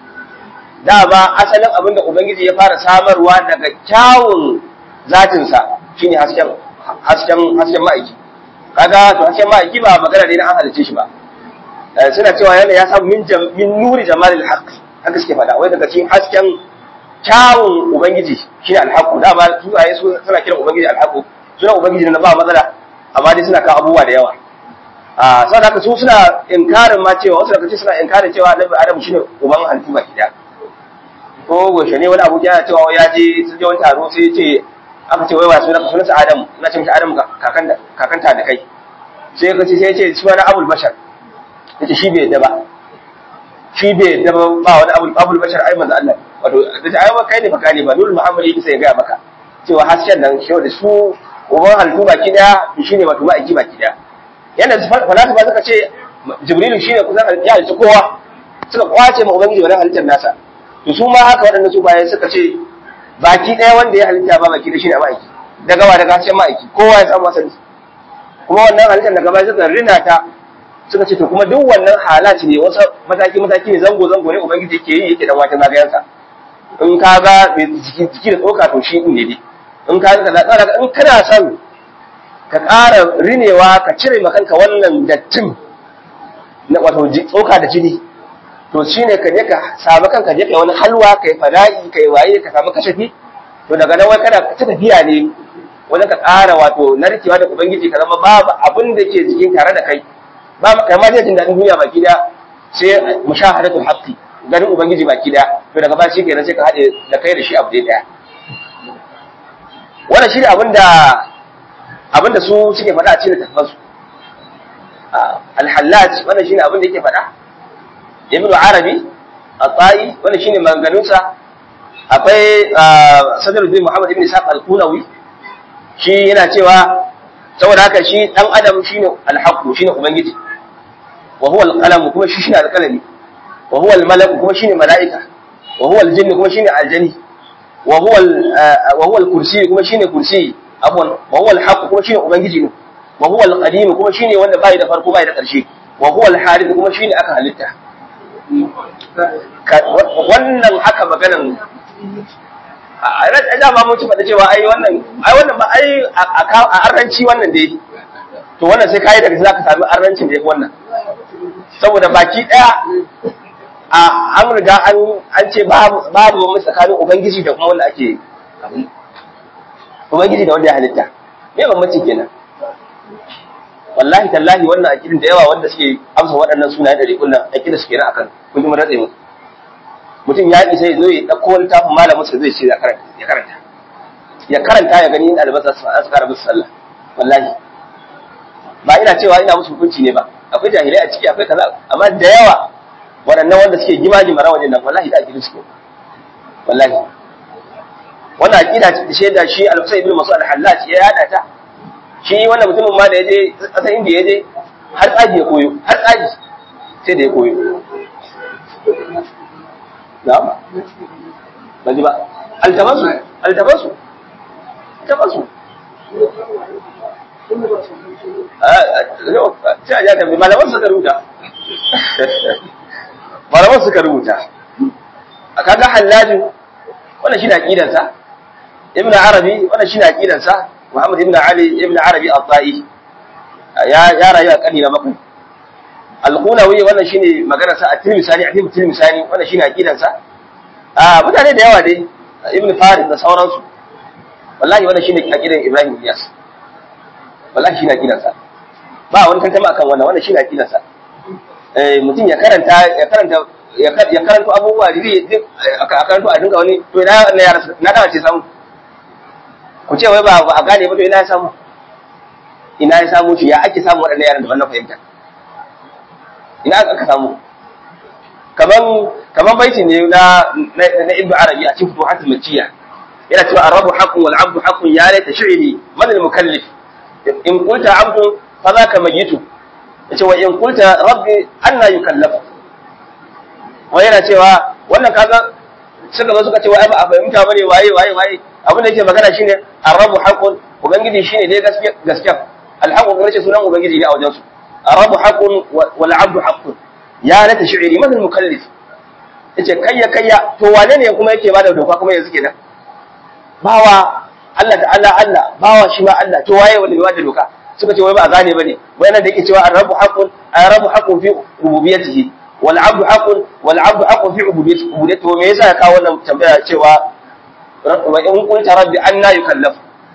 dama asalin abinda ubangiji ya fara samarwa daga kyawun zatinsa shine hasken hasken hasken ma'aiki kaga to hasken ma'aiki ba magana ne na an halice shi ba suna cewa yana ya samu min min nuri jamalil haqq haka suke faɗa wai daga cikin hasken kyawun ubangiji shine alhaqu dama su ayi su suna kiran ubangiji alhaqu suna ubangiji na ba matsala amma dai suna kawo abubuwa da yawa a saboda haka su suna inkarin ma cewa wasu daga cikin suna inkarin cewa annabi adamu shine uban halittu baki daya ko goshe ne wani abu ya cewa ya je sun je wani taro sai ya ce aka ce wai wa sunan sunansa adamu na ce mishi adamu kakan kakanta da kai sai ya ce sai ya ce sunan abul bashar yace shi bai yadda ba shi bai yadda ba ba wani abul abul bashar ai manzo Allah wato da ai kai ne fakani ba nurul muhammad yake sai ya ga maka cewa hasken nan shi da su uban halittu baki daya shine wato ma'aiki baki daya yana falasifa suka ce jibrilu shine kusan ya halitta kowa suka kwace ma ubangiji wannan halittar nasa to su ma haka waɗanda su bayan suka ce baki ɗaya wanda ya halitta ba baki da shine ma'aiki daga wa daga hasken ma'aiki kowa ya samu asali kuma wannan halittar daga baya suka rina ta suka ce to kuma duk wannan halaci ne wasu mataki mataki ne zango zango ne ubangiji yake yi yake dan wata zagayensa in ka ga jiki da tsoka to shi ne dai in ka ga kaza in kana son ka ƙara rinewa ka cire ma kanka wannan dattin na wato tsoka da jini to shine ka je ka samu kanka je kai wani halwa kai fada'i kai waye ka samu kashafi to daga nan wai kana ta tafiya ne wajen ka ƙara wato narkewa da ubangiji ka zama babu abin da ke jikin tare da kai ba kai ma jin daɗin duniya baki da sai mushahadatul haqqi ganin ubangiji baki da to daga ba shi kenan sai ka haɗe da kai da shi abu ɗaya wannan shi ne abin da abin da su suke faɗa a cikin tafansu alhallaj wannan shi ne abin da yake faɗa ibnu arabi at-ta'i wannan shine maganganunsa akwai sadruddin muhammad ibn isaq al-kunawi shi yana cewa saboda haka shi dan adam shine alhaqu shine ubangiji wa huwa alqalam kuma shi shine alqalami wa huwa almalak kuma shine malaika wa huwa aljinn kuma shine aljani wa huwa wa huwa alkursi kuma shine kursi afwan wa huwa alhaq kuma shine ubangiji ne wa huwa alqadim kuma shine wanda bai da farko bai da ƙarshe wa huwa alharith kuma shine aka halitta wannan haka maganan a da ma mun ci faɗa cewa ai wannan ai wannan ba ai a arranci wannan dai to wannan sai kai daga za ka sami arrancin da yafi wannan saboda baki daya a an riga an an ce babu babu mu tsakanin ubangiji da kuma wanda ake ubangiji da wanda ya halitta me bambanci kenan wallahi tallahi wannan akidin da yawa wanda suke amsa waɗannan sunaye da rikunan akidin suke na akan kun ji mun ratse mu mutum ya isa ya zo ya ɗauko wani tafin malamin sa zai ce ya karanta ya karanta ya karanta ya gani in albasa su an suka musu sallah wallahi ba ina cewa ina musu hukunci ne ba akwai jahilai a ciki akwai kaza amma da yawa waɗannan wanda suke gima gimara wajen nan wallahi da akidin suke wallahi wannan akida ce shaida shi al-Husayn ibn Mas'ud al-Hallaj ya yada ta shi wannan mutumin ma da yaje kasar inda yaje har tsaji ya koyo har tsaji sai da ya koyo na'am ba ji ba altabasu altabasu altabasu sai a ja tafi malaman suka rubuta malaman suka rubuta a kaga hallaju wannan shi na aqidansa ibn arabi wannan shi na aqidansa muhammad ibn ali ibn arabi at-ta'i ya ya rayu a karni na bakwai al-qunawi wannan shine maganar sa at-tilmisani a cikin tilmisani wannan shine aqidansa a mutane da yawa dai ibn farid da sauransu wallahi wannan shine aqidan ibrahim iyas wallahi shine aqidansa ba wani tantama akan wannan wannan shine aqidansa eh mutum ya karanta ya karanta ya karanto abubuwa da a karanto a dinga wani to ina na yara na dawa ce samu ku ce wai ba a gane ba to ina ya samu ina ya samu shi ya ake samu waɗannan yaran da wannan fahimta ina aka samu kaman kaman baiti ne na na ibnu arabi a cikin futuhat makkiya yana cewa arabu haqqun wal abdu haqqun ya laita shi'ri man al mukallif in qulta abdu fa zaka mayitu yace wa in qulta rabbi anna yukallafu wai yana cewa wannan kaga suka zo suka ce wai ba a fahimta bane waye waye waye abin da yake magana shine arabu haqqun ubangiji shine dai gaskiya gaskiya alhaqu kuma ce sunan ubangiji ne a wajen su arabu haqqun wal abdu haqqun ya lata shi'ri madal mukallif yace kayya kayya to wane ne kuma yake bada doka kuma yanzu kenan bawa Allah ta'ala Allah bawa shi ma Allah to waye wanda bai bada doka suka ce wai ba a gane bane wai nan da yake cewa arabu haqqun arabu haqqun fi rububiyyatihi wal abdu haqqun wal abdu haqqun fi ubudiyyati ubudiyyati me yasa ya kawo wannan tambaya cewa wa in qulta rabbi anna yukallaf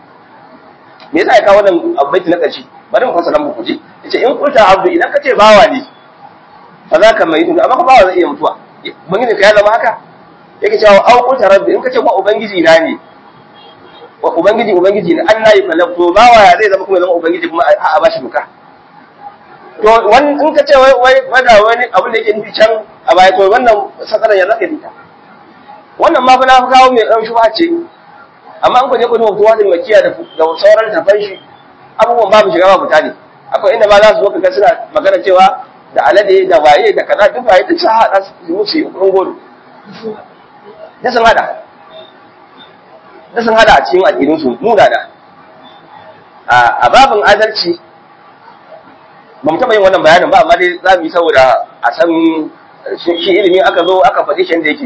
me yasa ya kawo wannan abaiti na karshe bari mu fasara muku ji yace in qulta abdu idan kace bawa ne fa za ka mai amma ka bawa zai iya mutuwa ubangiji ka ya zama haka yake cewa au qulta rabbi in kace ba ubangiji na ne wa ubangiji ubangiji ne anna yukallaf to bawa ya zai zama kuma zama ubangiji kuma a bashi doka to wani in ka ce wai wai wanda wani abin da yake nufi can a baya to wannan sakaran ya zaka dita wannan ma fa na kawo mai dan shubha ce amma an kwaje kudin wato wadin makiya da da sauran tafan shi abubuwan babu shiga babu tani akwai inda ma za su zo kaga suna magana cewa da alade da waye da kaza duk waye duk sa hada su musu yi godo da sun hada da sun hada a cikin addinin su nuna da a babin adalci ba mu taɓa yin wannan bayanin ba amma dai za mu yi saboda a san shi ilimi aka zo aka faɗi shi da yake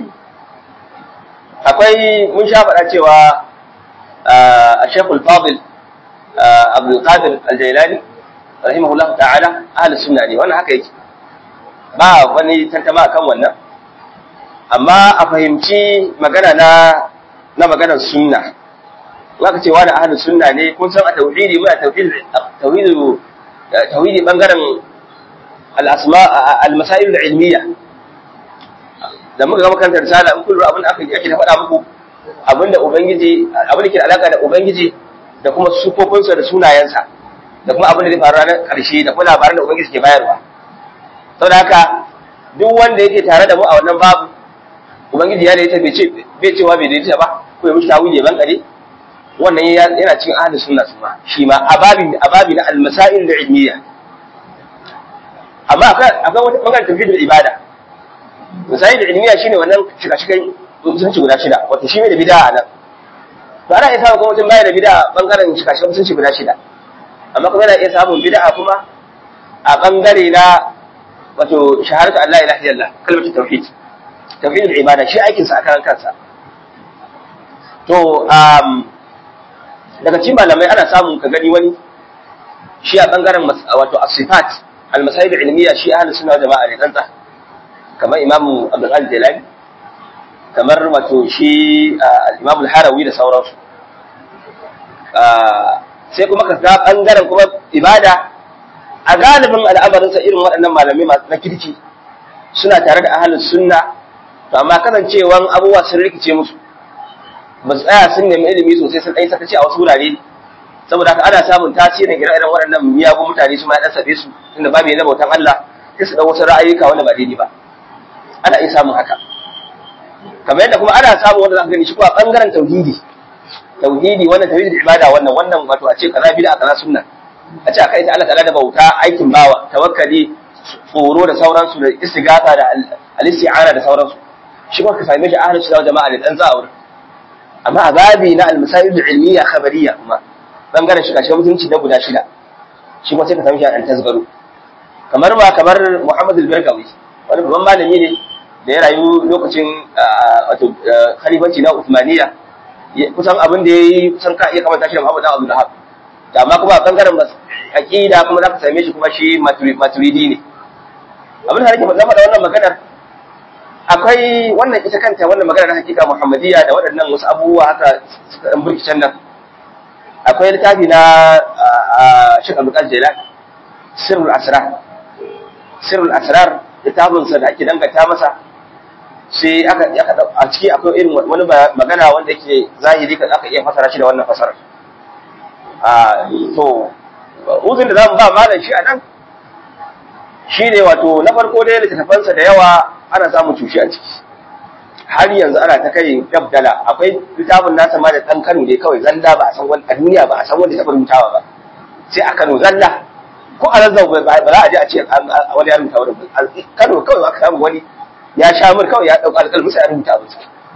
akwai mun sha faɗa cewa a shekul fadil abdulkadir aljailani rahimahullah ta'ala ahlus sunna ne wannan haka yake ba wani tantama akan wannan amma a fahimci magana na na maganar sunna zaka ce wani ahlus sunna ne kun san a tauhidi muna tauhid tauhidu tauhidi bangaren al-asma al-masail al-ilmiya da muka ga makarantar risala in kullu abin da aka yake ta faɗa muku abinda ubangiji abin da ke da alaka da ubangiji da kuma sufofinsa da sunayensa da kuma abin da zai faru ranar ƙarshe da kuma labaran da ubangiji ke bayarwa saboda haka duk wanda yake tare da mu a wannan babu ubangiji ya da ita bai ce bai cewa bai da ita ba ko ya mishi tawili ban kare wannan yana cikin ahlus sunna su ma shi ma ababi ababi na al-masail al-ilmiyya amma akwai akwai wata bangaren tauhidul ibada masail al-ilmiyya shine wannan shiga-shigan musulunci guda shida wato shi ne da bid'a nan to ana iya samun kuma mutum baya da bid'a bangaren shiga-shigan musulunci guda shida amma kuma yana iya samun bid'a kuma a bangare na wato shahadatu Allah ilaha illallah kalmatu tauhid tauhidul ibada shi aikin sa akan kansa to um daga cikin malamai ana samu ka gani wani shi a bangaren wato as-sifat al-masail ilmiya shi ahlus sunna jama'a ne tsantsa kamar imamu abdul qadir jilani kamar wato shi al-imam al-harawi da sauransu sai kuma ka ga bangaren kuma ibada a galibin al'amarinsa irin waɗannan malamai masu na kirki suna tare da ahalus sunna to amma kasancewan abubuwa sun rikice musu ba su tsaya sun nemi ilimi sosai sun ɗan sakaci a wasu wurare saboda haka ana samun tasirin ire-iren waɗannan miyagun mutane su ma ɗan sabe su tunda babu yana bautan Allah sai su ɗan wasu ra'ayuka wanda ba daidai ba ana iya samun haka kamar yadda kuma ana samun wanda za ka gani shi kuma ɓangaren tauhidi tauhidi wannan tauhidi ibada wannan wannan wato a ce kaza bid'a kaza sunna a ce aka yi Allah ta'ala da bauta aikin bawa tawakkali tsoro da sauransu da istighatha da al-isti'ana da sauransu shi kuma ka same shi ahlus sunna jama'a da dan za'ur amma a babi na al-masail al-ilmiyya khabariyya kuma bangaren shi kashe mutunci na guda shida shi kuma sai ka same shi an tasgaro kamar ba kamar Muhammad al-Barkawi wani babban malami ne da ya rayu lokacin wato khalifanci na Uthmaniyya kusan abin da yayi kusan ka iya kamar tashi da Muhammad Abdul Wahhab amma kuma a bangaren aqida kuma za ka same shi kuma shi maturidi ne abin da nake faɗa wannan maganar akwai wannan ita kanta wannan maganar na hakika muhammadiyya da waɗannan wasu abubuwa haka suka ɗan burkicen nan akwai littafi na Sheikh Abdul Qadir Jilani Sirrul Asrar Sirrul Asrar littafin sa da ake danganta masa sai aka a ciki akwai irin wani magana wanda yake zahiri ka aka iya fasara shi da wannan fasarar a to uzun da za mu ba malam shi a nan shi ne wato na farko dai littattafansa da yawa ana samun cushe a ciki har yanzu ana ta kai dabdala akwai littafin nasa ma da ɗan kano ne kawai zalla ba a san wani a duniya ba a san wanda ya taɓa rubutawa ba sai a kano zalla ko a zazzau ba za a je a ce wani ya rubuta wani kano kawai aka samu wani ya sha mur kawai ya ɗauka alƙalmi sai ya rubuta abin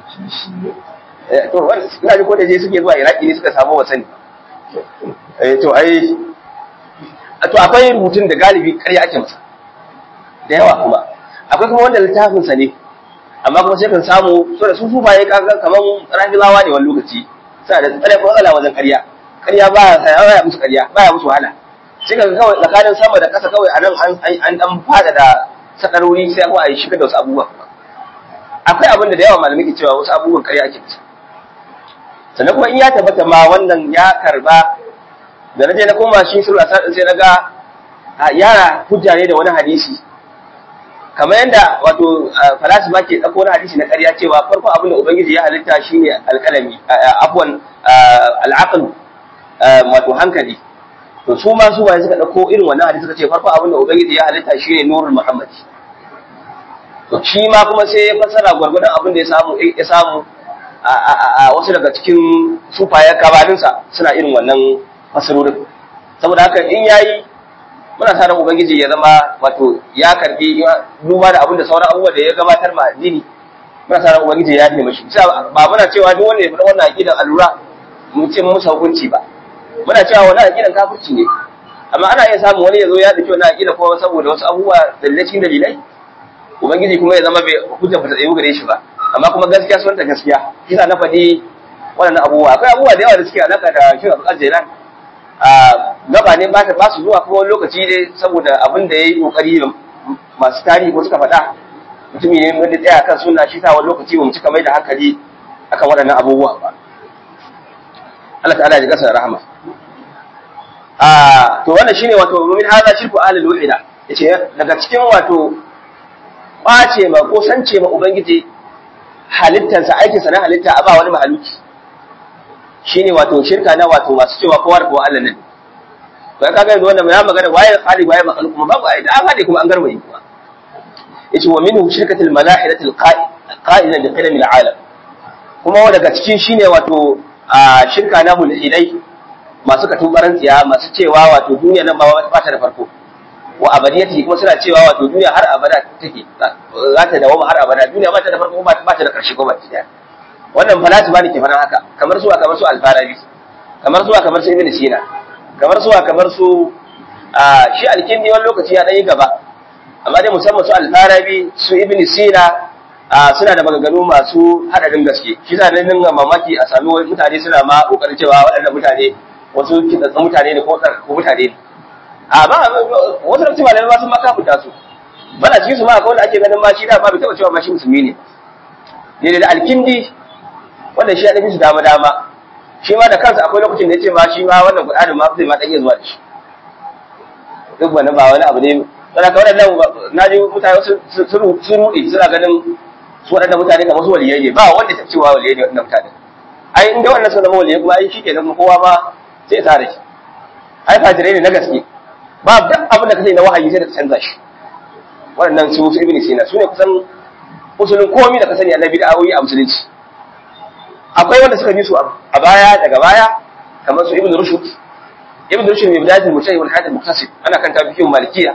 to wani ina ji ko da je suke zuwa iraki ne suka samu wasani to ai to akwai rubutun da galibi ƙarya ake masa da yawa kuma akwai kuma wanda littafin sa ne amma kuma sai kan samu so da su su baye kaga kaman rafilawa ne wani lokaci suna da tsare matsala wajen ƙarya ƙarya ba ya ya musu ƙarya ba ya musu wahala sai ka kawai tsakanin sama da ƙasa kawai anan an an dan fada da sadarori sai kuma a yi shiga da wasu abubuwa akwai abin da da yawa malamai ke cewa wasu abubuwan ƙarya ake masa sannan kuma in ya tabbata ma wannan ya karba da na je na koma shi sura sai na ga yara hujja ne da wani hadisi kamar yadda wato falasifa ke ɗauko wani hadisi na ƙarya cewa farko abin da ubangiji ya halitta shine alƙalami afwan al'aql wato hankali to su ma su bayan suka ɗauko irin wannan hadisi suka ce farko abin da ubangiji ya halitta shine nurul muhammadi to shi ma kuma sai ya fassara gwargwadon abin da ya samu ya samu a wasu daga cikin sufayen kabaninsa suna irin wannan fasarorin saboda haka in yayi muna sa ran ubangiji ya zama wato ya karbi duba da abin da sauran abubuwa da ya gabatar ma addini muna sa ran ubangiji ya yi mashi ba muna cewa duk wanda ya faɗa wannan aqidan allura mu ce mu hukunci ba muna cewa wannan aqidan kafirci ne amma ana iya samun wani ya zo ya dace wannan aqida ko saboda wasu abubuwa dalilai cikin dalilai ubangiji kuma ya zama bai hujja ba ta tsayu gare shi ba amma kuma gaskiya sun ta gaskiya kisa na faɗi waɗannan abubuwa akwai abubuwa da yawa da suke alaƙa da shi Abdul Jailan a gaba ne ba ta ba su zuwa kuma wani lokaci ne saboda abin da yayi kokari masu tarihi ko suka faɗa mutumi ne wanda tsaya kan sunna shi sa wani lokaci ba mu cika mai da hankali akan waɗannan abubuwa ba Allah ta'ala ya gasa rahama a to wannan shine wato min hada shirku ahlul wahida yace daga cikin wato kwace ma ko sance ma ubangiji halittarsa aikinsa na halitta a ba wani mahaluki shine wato shirka na wato masu cewa kowa da kowa Allah ne to ya kaga yanzu wannan ya magana waye khali waye makhluq kuma babu ai da hade kuma an garwaye kuma yace wa minhu shirkatul malahidatul qa'ila bi qidam alam kuma daga cikin shine wato a shirka na mulhidai masu katubaran tsiya masu cewa wato duniya nan ba ba ta da farko wa abadiyati kuma suna cewa wato duniya har abada take za ta dawo har abada duniya ba ta da farko ba ta da karshe ko ba ta wannan falasifa ne ke fara haka kamar su kamar su al-farabi kamar su kamar su ibn sina kamar su kamar su shi alkindi wani lokaci ya dan yi gaba amma dai musamman su al-farabi su ibn sina suna da maganganu masu haɗarin gaske shi za nan dinga mamaki a sami mutane suna ma kokarin cewa waɗannan mutane wasu kitatsun mutane ne ko ko mutane ne a ba wasu lokaci malamai ba sun ma kafuta su bana cikin su ma akwai wanda ake ganin ma shi da ba bai taɓa cewa ma shi musulmi ne ne da alkindi wanda shi ya ɗafi su dama dama shi ma da kansa akwai lokacin da ya ce ma shi ma wannan kuɗaɗin ma zai ma ɗan iya zuwa da shi duk wani ba wani abu ne saboda kawai nan na ji mutane sun ruɗe suna ganin su waɗannan mutane kamar su waliyai ne ba wanda ta cewa waliyai ne waɗannan mutane ai in dai wannan sun zama waliyai kuma ai shi ke nan kowa ma sai ya tare shi ai fajirai ne na gaske ba duk abin da ka sai na wahayi sai da ka canza shi waɗannan su su ibn sina su ne kusan usulin komi da ka sani annabi da awoyi a musulunci akwai wanda suka bi su a baya daga baya kamar su ibn rushd ibn rushd mai bidayatul mujtahid wal hadith muktasib ana kan tabi'in malikiya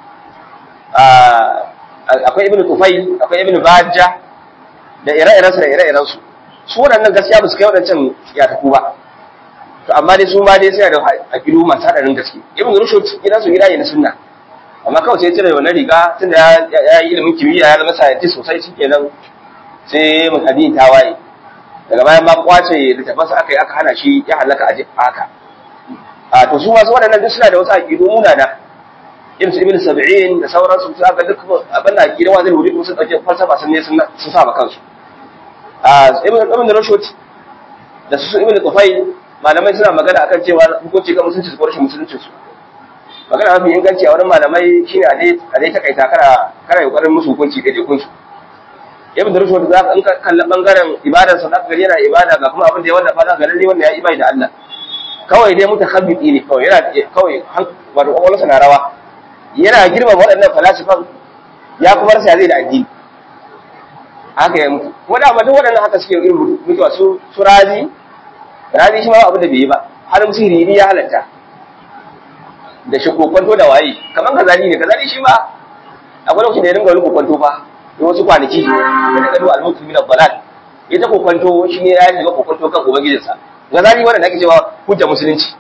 akwai ibn tufayl akwai ibn bajja da ire-irensu da ire-irensu su waɗannan gaskiya ba su kai waɗancan ya taku ba to amma dai su ma dai suna da aƙidu masu haɗarin gaske ibn rushd gidansu gida ne na sunna amma kawai sai cire wannan riga tunda ya yi ilimin kimiyya ya zama scientist sosai shikenan sai mun addini ta waye daga bayan ma kwace littafansa aka yi aka hana shi ya halaka a haka a to su wasu waɗannan duk suna da wasu aƙidu munana irin su ibn sab'in da sauransu su aka duk abin da aƙidu wazin wuri kuma sun ɗauke falsafa sun ne sun sa ma kansu a ibn ibn rushd da su ibn tufayl malamai suna magana akan cewa hukunci ga musulunci ko rashin musulunci su magana mafi inganci a wurin malamai shine a dai a dai takaita kana kana kokarin musu hukunci da dai kunsu ibn rushd za ka in ka kalla bangaren ibadar sa zaka gari yana ibada ga kuma abin da ya wanda fa za ka lalle wannan ya imani da Allah kawai dai mutakhabbiti ne kawai yana kawai wato kwakwalwarsa na rawa yana girma waɗannan falasifan ya kuma rasa zai da addini haka ya mutu ko da ba duk waɗannan haka suke irin mutuwa su su razi razi shi ma abin da bai yi ba har musu riri ya halatta da shi kokonto da waye kamar kazali ne kazali shi ma akwai lokacin da ya dinga wani kokonto fa da wasu kwanaki da daga duwa al-mutu min al-dalal ita kokonto shi ne ya shiga kokonto kan ubangijinsa kazali wanda ake cewa hujja musulunci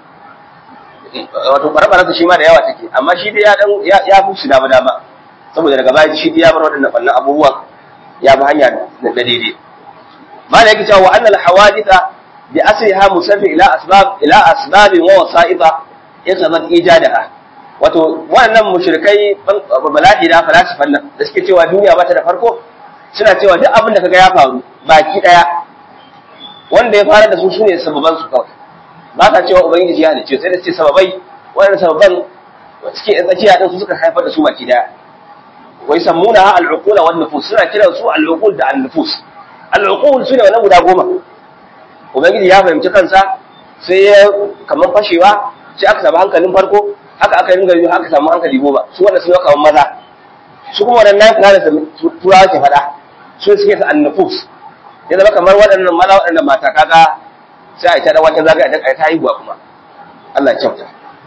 wato barabaransa shi ma da yawa take amma shi dai ya dan ya fi su dama dama saboda daga baya shi dai ya bar waɗannan ɓannan abubuwan ya bi hanya da daidai mala yake cewa wa annal hawaditha bi asliha musabbi ila asbab ila asbab wa wasa'ida yaqadat ijadaha wato wannan mushrikai balahida falasifan nan da suke cewa duniya ba ta da farko suna cewa duk abin da kaga ya faru baki daya wanda ya fara da su sune sababan su kawai ba ta cewa ubangiji ya halice sai da ce sababai wannan sababan suke tsakiya din su suka haifar da su baki daya wai sammuna al-uqul wan nufus suna kiran su al-uqul da an-nufus al-uqul sune wannan guda goma ubangiji ya fahimci kansa sai ya kaman fashewa sai aka samu hankalin farko haka aka ringa yi aka samu hankali goma su wanda sun kaman maza su kuma wannan nafi da turawa ke faɗa su suke sa an-nufus ya zama kamar waɗannan maza waɗannan mata kaga sai a yi ta dan wata zagaya a ta haihuwa kuma Allah ya kyauta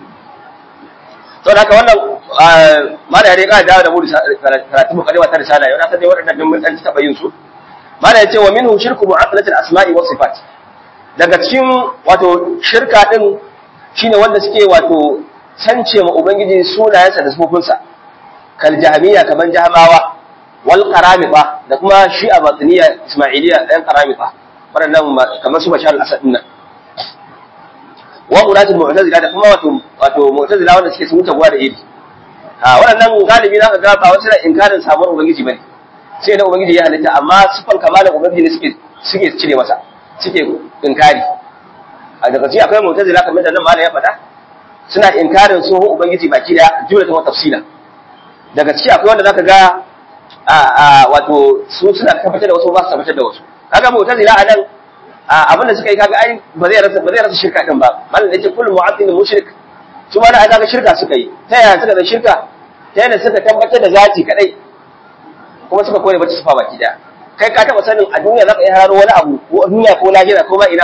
saboda haka wannan mala ya rika dawo da mu karatu mukaddima ta risala yau na san dai waɗannan din mun dan taba yin su mala ya ce wa minhu shirku mu'attalat al-asma'i wa sifat daga cikin wato shirka din shine wanda suke wato sance ma ubangiji sunayensa da sifofinsa kal jahmiya kaman jahmawa wal qaramita da kuma shi'a batiniya ismailiya ɗan qaramita waɗannan kamar su bashar al-asad din nan wa ulatul mu'tazila da kuma wato wato mu'tazila wanda suke sun wuce gwa da iri a waɗannan galibi zaka ga ba wasu da inkarin samuwar ubangiji bane sai da ubangiji ya halitta amma sifan kamalin ubangiji ne suke suke cire masa suke inkari a daga ci akwai mu'tazila kamar da nan malam ya faɗa suna inkarin tsohon ubangiji baki da jumlatan wa tafsila daga ciki akwai wanda zaka ga a a wato su suna tabbatar da wasu ba su tabbatar da wasu kaga mu'tazila a nan abin da suka yi kaga ai ba zai rasa ba zai rasa shirka din ba malam da yake kullu mu'attil mushrik su ma na ai kaga shirka suka yi ta yaya suka da shirka ta yaya suka tabbatar da zati kadai kuma suka kore bata sifa baki da kai ka taba sanin a duniya zaka iya hararo wani abu ko duniya ko lahira ko ma ina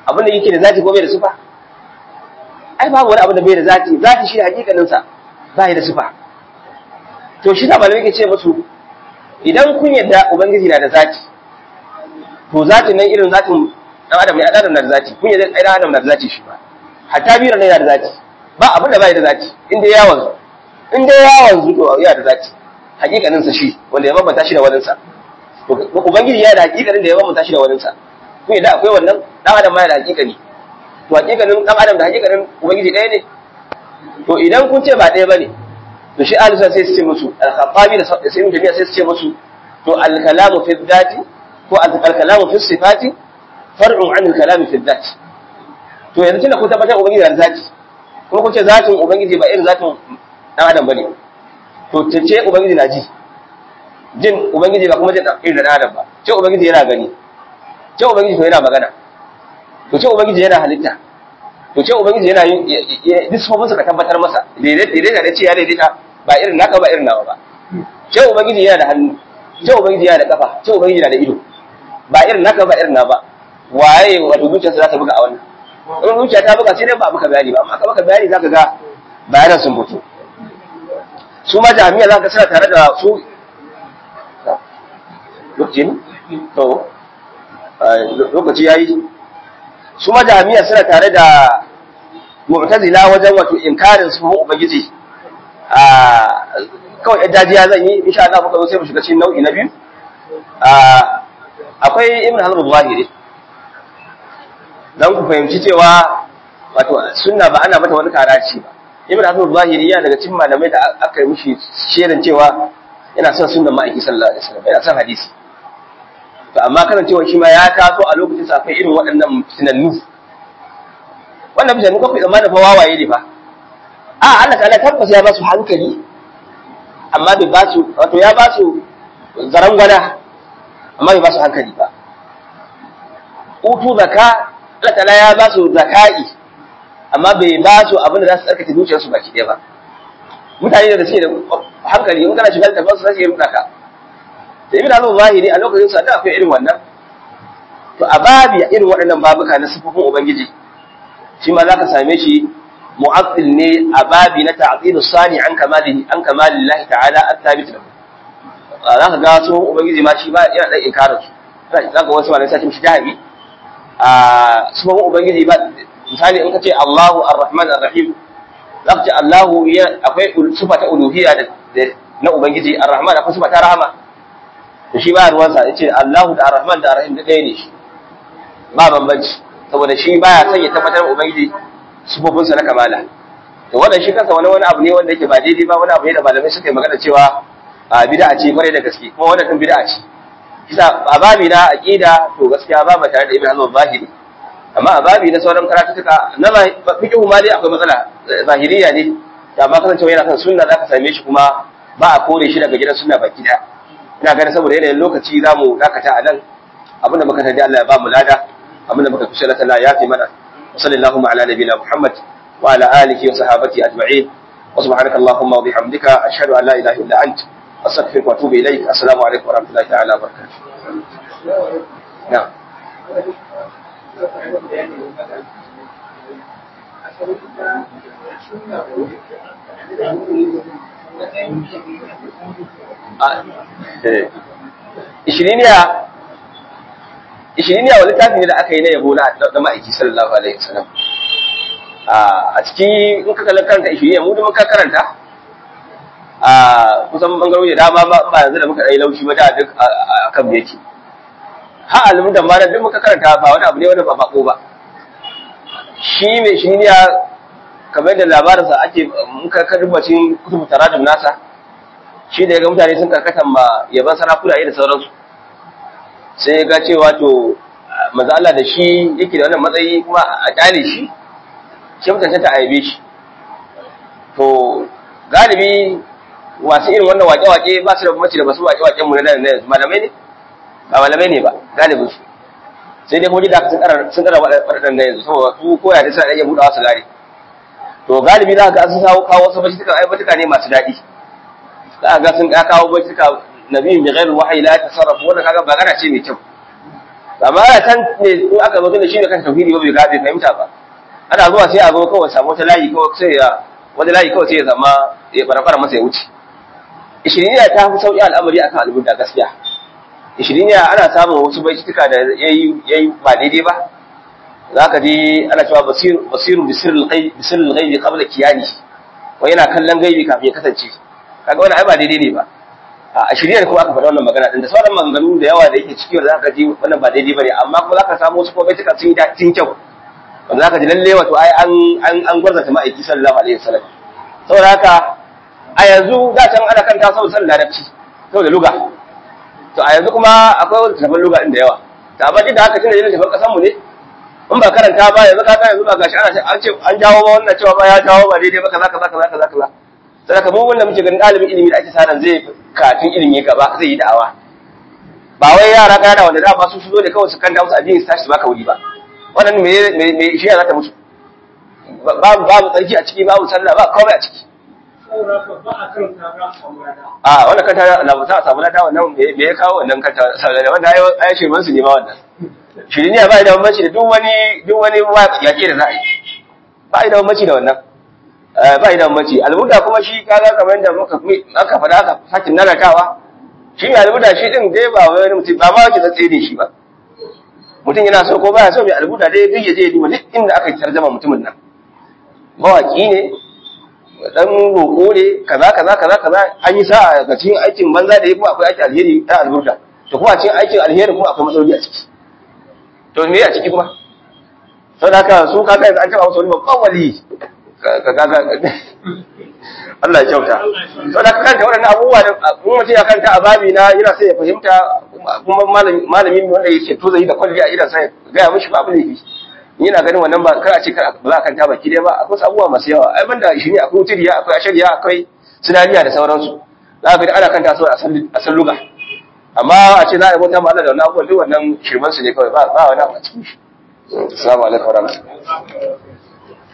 abin da yake da zati ko bai da sifa ai babu wani abu da bai da zati zati shi hakikanin sa ba da sifa to shi da malamai ke ce musu idan kun yadda ubangiji na da zati to zatin nan irin zatin dan adam ne adam na da zati kun yadda dan adam na da zati shi ba hatta biyar ne yana da zati ba abin da bai da zati inda ya wanzu inda ya wanzu to ya da zati hakikanin sa shi wanda ya bambanta shi da wani sa to ubangiji ya da hakikanin da ya bambanta shi da wani sa kun yadda akwai wannan dan adam ma ya da hakikani to hakikanin dan adam da hakikanin ubangiji ɗaya ne to idan kun ce ba ɗaya bane to shi alisa sai su ce musu al-khattabi da sai mun sai su ce musu to al-kalamu fi dhati ko al-kalamu fi sifati far'un an al-kalami fi dhati to yanzu tunda kun tabbatar ubangiji da zati kuma kun ce zatin ubangiji ba irin zatin dan adam bane to ta ce ubangiji na ji jin ubangiji ba kuma jin irin dan adam ba ce ubangiji yana gani ce ubangiji to yana magana to ce ubangiji yana halitta to ce ubangiji yana yin disfofin ka tabbatar masa daidaita da ce ya daidaita ba irin naka ba irin nawa ba ce ubangiji yana da hannu ce ubangiji yana da kafa ce ubangiji yana da ido ba irin naka ba irin na ba waye wato zuciyarsa za ta buga a wannan in zuciya ta buga sai dai ba maka bayani ba amma ka maka bayani zaka ga bayanan sun fito su ma jami'a za ka suna tare da su lokacin to lokaci yayi su ma jami'a suna tare da mu'tazila wajen wato inkarin su ubangiji a kawai yadda dajiya zan yi insha Allah muka zo sai mu shiga cikin nau'i na biyu akwai ibn hazm zahiri dan ku fahimci cewa wato sunna ba ana mata wani karaci ba ibn hazm zahiri ya daga cikin malamai da aka yi mishi sherin cewa yana son sunnan ma'aiki sallallahu alaihi wasallam yana son hadisi to amma kasancewa shi ma ya taso a lokacin sa akwai irin waɗannan tunannu wannan bijani ko kuma da fa wawaye ne fa a Allah ta'ala tabbas ya ba su hankali amma bai ba su wato ya ba su zarangwana amma bai ba su hankali ba utu zaka Allah ta'ala ya ba su zakai amma bai ba su abin da za su tsarkake zuciyarsu baki ɗaya ba mutane da suke da hankali in kana shiga da tafansu za su yi ruɗa ka da ibn al zahiri a lokacin sa da akwai irin wannan to a babi irin waɗannan babuka na sifofin ubangiji shi ma zaka same shi mu'attil ne a babi na ta'til sani an kamalihi an kamalillahi ta'ala at-thabit lahu zaka ga su ubangiji ma shi ba yana da inkarin su zaka wasu malamai sai shi jahi a sifofin ubangiji ba misali in ka ce Allahu ar-Rahman ar-Rahim zaka ce Allahu akwai sifa ta uluhiyya na ubangiji ar-Rahman akwai sifa ta rahama to shi ba ruwansa ya ce Allahu da Ar-Rahman da Ar-Rahim da ɗaya ne shi ba bambanci saboda shi baya son ya tabbatar ubangiji sufofinsa na kamala to wannan shi kansa wani wani abu ne wanda yake ba daidai ba wani abu ne da malamai suka yi magana cewa a bid'a ce kwarai da gaske kuma wannan din bid'a ce kisa a babi na aqida to gaskiya ba ba tare da Ibn Hazm zahiri amma a babi na sauran karatuka na fiqhu ma dai akwai matsala zahiriya ne da amma kasancewa yana kan sunna zaka same shi kuma ba a kore shi daga gidan sunna baki daya ina ganin saboda yanayin lokaci za mu dakata a nan abinda muka tarji Allah ya ba mu lada abinda muka kushe na tana ya fi mana wa sallallahu ala nabiyina Muhammad wa ala alihi wa sahabati ajma'in wa subhanaka allahumma wa bihamdika ashhadu an la ilaha illa ant astaghfiruka wa atubu ilayk assalamu alaikum wa rahmatullahi ta'ala wa barakatuh na'am ishiriniya ishiriniya wani littafi ne da aka yi na yabo na ma'aiki sallallahu alaihi wasallam a ciki in ka kallon karanta ishiriniya mu da muka karanta a kusan bangarori da dama ba yanzu da muka ɗai laushi ba da duk a kan yake ha alimin da ma duk muka karanta ba wani abu ne wani ba bako ba shi mai ishiriniya kamar da labarinsa ake muka karbacin kutubu tarajum nasa shi da ya ga mutane sun karkatan ma yaban sarakuna da sauransu sai ya ga cewa to maza Allah da shi yake da wannan matsayi kuma a kyale shi shi mutane ta aibe shi to galibi wasu irin wannan wake-wake ba su da bambanci da basu wake-waken mu na yanzu malamai ne ba malamai ne ba galibin su sai dai kuma da sun kara sun kara wadannan da yanzu saboda su koya da suna iya budawa su gane to galibi za ka ga sun kawo kawo wasu bashituka ai bashituka ne masu daɗi za ga sun kawo bashituka nabiyin bi ghairi wahyi la tasarrafu wannan kaga magana ce mai kyau amma ana can ne in aka zo tunda shine kan tauhidi ba bai gaje fahimta ba ana zuwa sai a zo kawai samu wata layi kawai sai ya wani layi kawai sai ya zama ya fara masa ya wuce ishiriniya ta fi sauƙi al'amari akan al'umma gaskiya ishiriniya ana samun wasu baituka da yayi yayi ba daidai ba za ka ji ana cewa basiru bisirul ghaibi qabla kiyani wa yana kallon gaibi kafin ya kasance kaga wannan ai ba daidai ne ba a shiriyar kuma aka faɗa wannan magana din da sauran maganganu da yawa da yake ciki wanda zaka ji wannan ba daidai bane amma kuma zaka samu wasu kuma baituka sun yi daɗin kyau wanda zaka ji lalle wato ai an an an gwarzata ma'aiki sallallahu alaihi wasallam saboda haka a yanzu da can ana kanta saboda san larabci saboda luga to a yanzu kuma akwai wani tafan luga din da yawa ta amma duk da haka tunda yana tafan kasan mu ne in ba karanta ba yanzu ka yanzu ba gashi ana an ce an jawo ba wannan cewa ba ya jawo ba daidai ba kaza kaza kaza kaza kaza sai ka mu wanda muke ganin dalibin ilimi da ake sanan zai katin ilimi gaba zai yi da'awa ba wai yara kana wanda da ba su zo da kawai su kanta musu addini su tashi su baka wuri ba wannan me me me shi ya zata musu babu babu tsarki a ciki babu sallah ba komai a ciki a wannan kanta na ba ta samu lada wannan me ya kawo wannan kanta wannan ayi shi man su ne ma wannan shirin ya ba da bambanci da duk wani duk wani yaƙi da za a yi ba da bambanci da wannan ba da bambanci albuda kuma shi kaga kamar yadda muka aka faɗa aka sakin nanatawa shi mai albuda shi din dai ba wani mutum ba ma wake tsatse ne shi ba mutum yana so ko baya so mai albuda dai duk ya je duba duk inda aka tarjama mutumin nan mawaki ne dan roƙo ne kaza kaza kaza kaza an yi sa'a ga cikin aikin banza da ya kuma akwai aikin alheri ta alburda to kuma a cikin aikin alheri kuma akwai matsaloli a ciki to me a ciki kuma sau da haka su kaga yanzu an taba musu wani babban wali kaga Allah ya kyauta sau da haka kanta waɗannan abubuwa da mun mutum ya kanta a babi na yana sai ya fahimta kuma malamin wanda yake to zai da kwalli a idan sai gaya mishi ba abu ne yana ganin wannan ba kar a ce kar ba za a kanta baki dai ba akwai abubuwa masu yawa ai banda shi ne akwai wutiriya akwai ashariya akwai sinariya da sauransu za ka ga ana kanta su a san luga amma a ce za a yi bauta ma Allah da wannan abubuwan duk wannan shirman su ne kawai ba ba wani abu a cikin shi assalamu alaikum wa rahmatullahi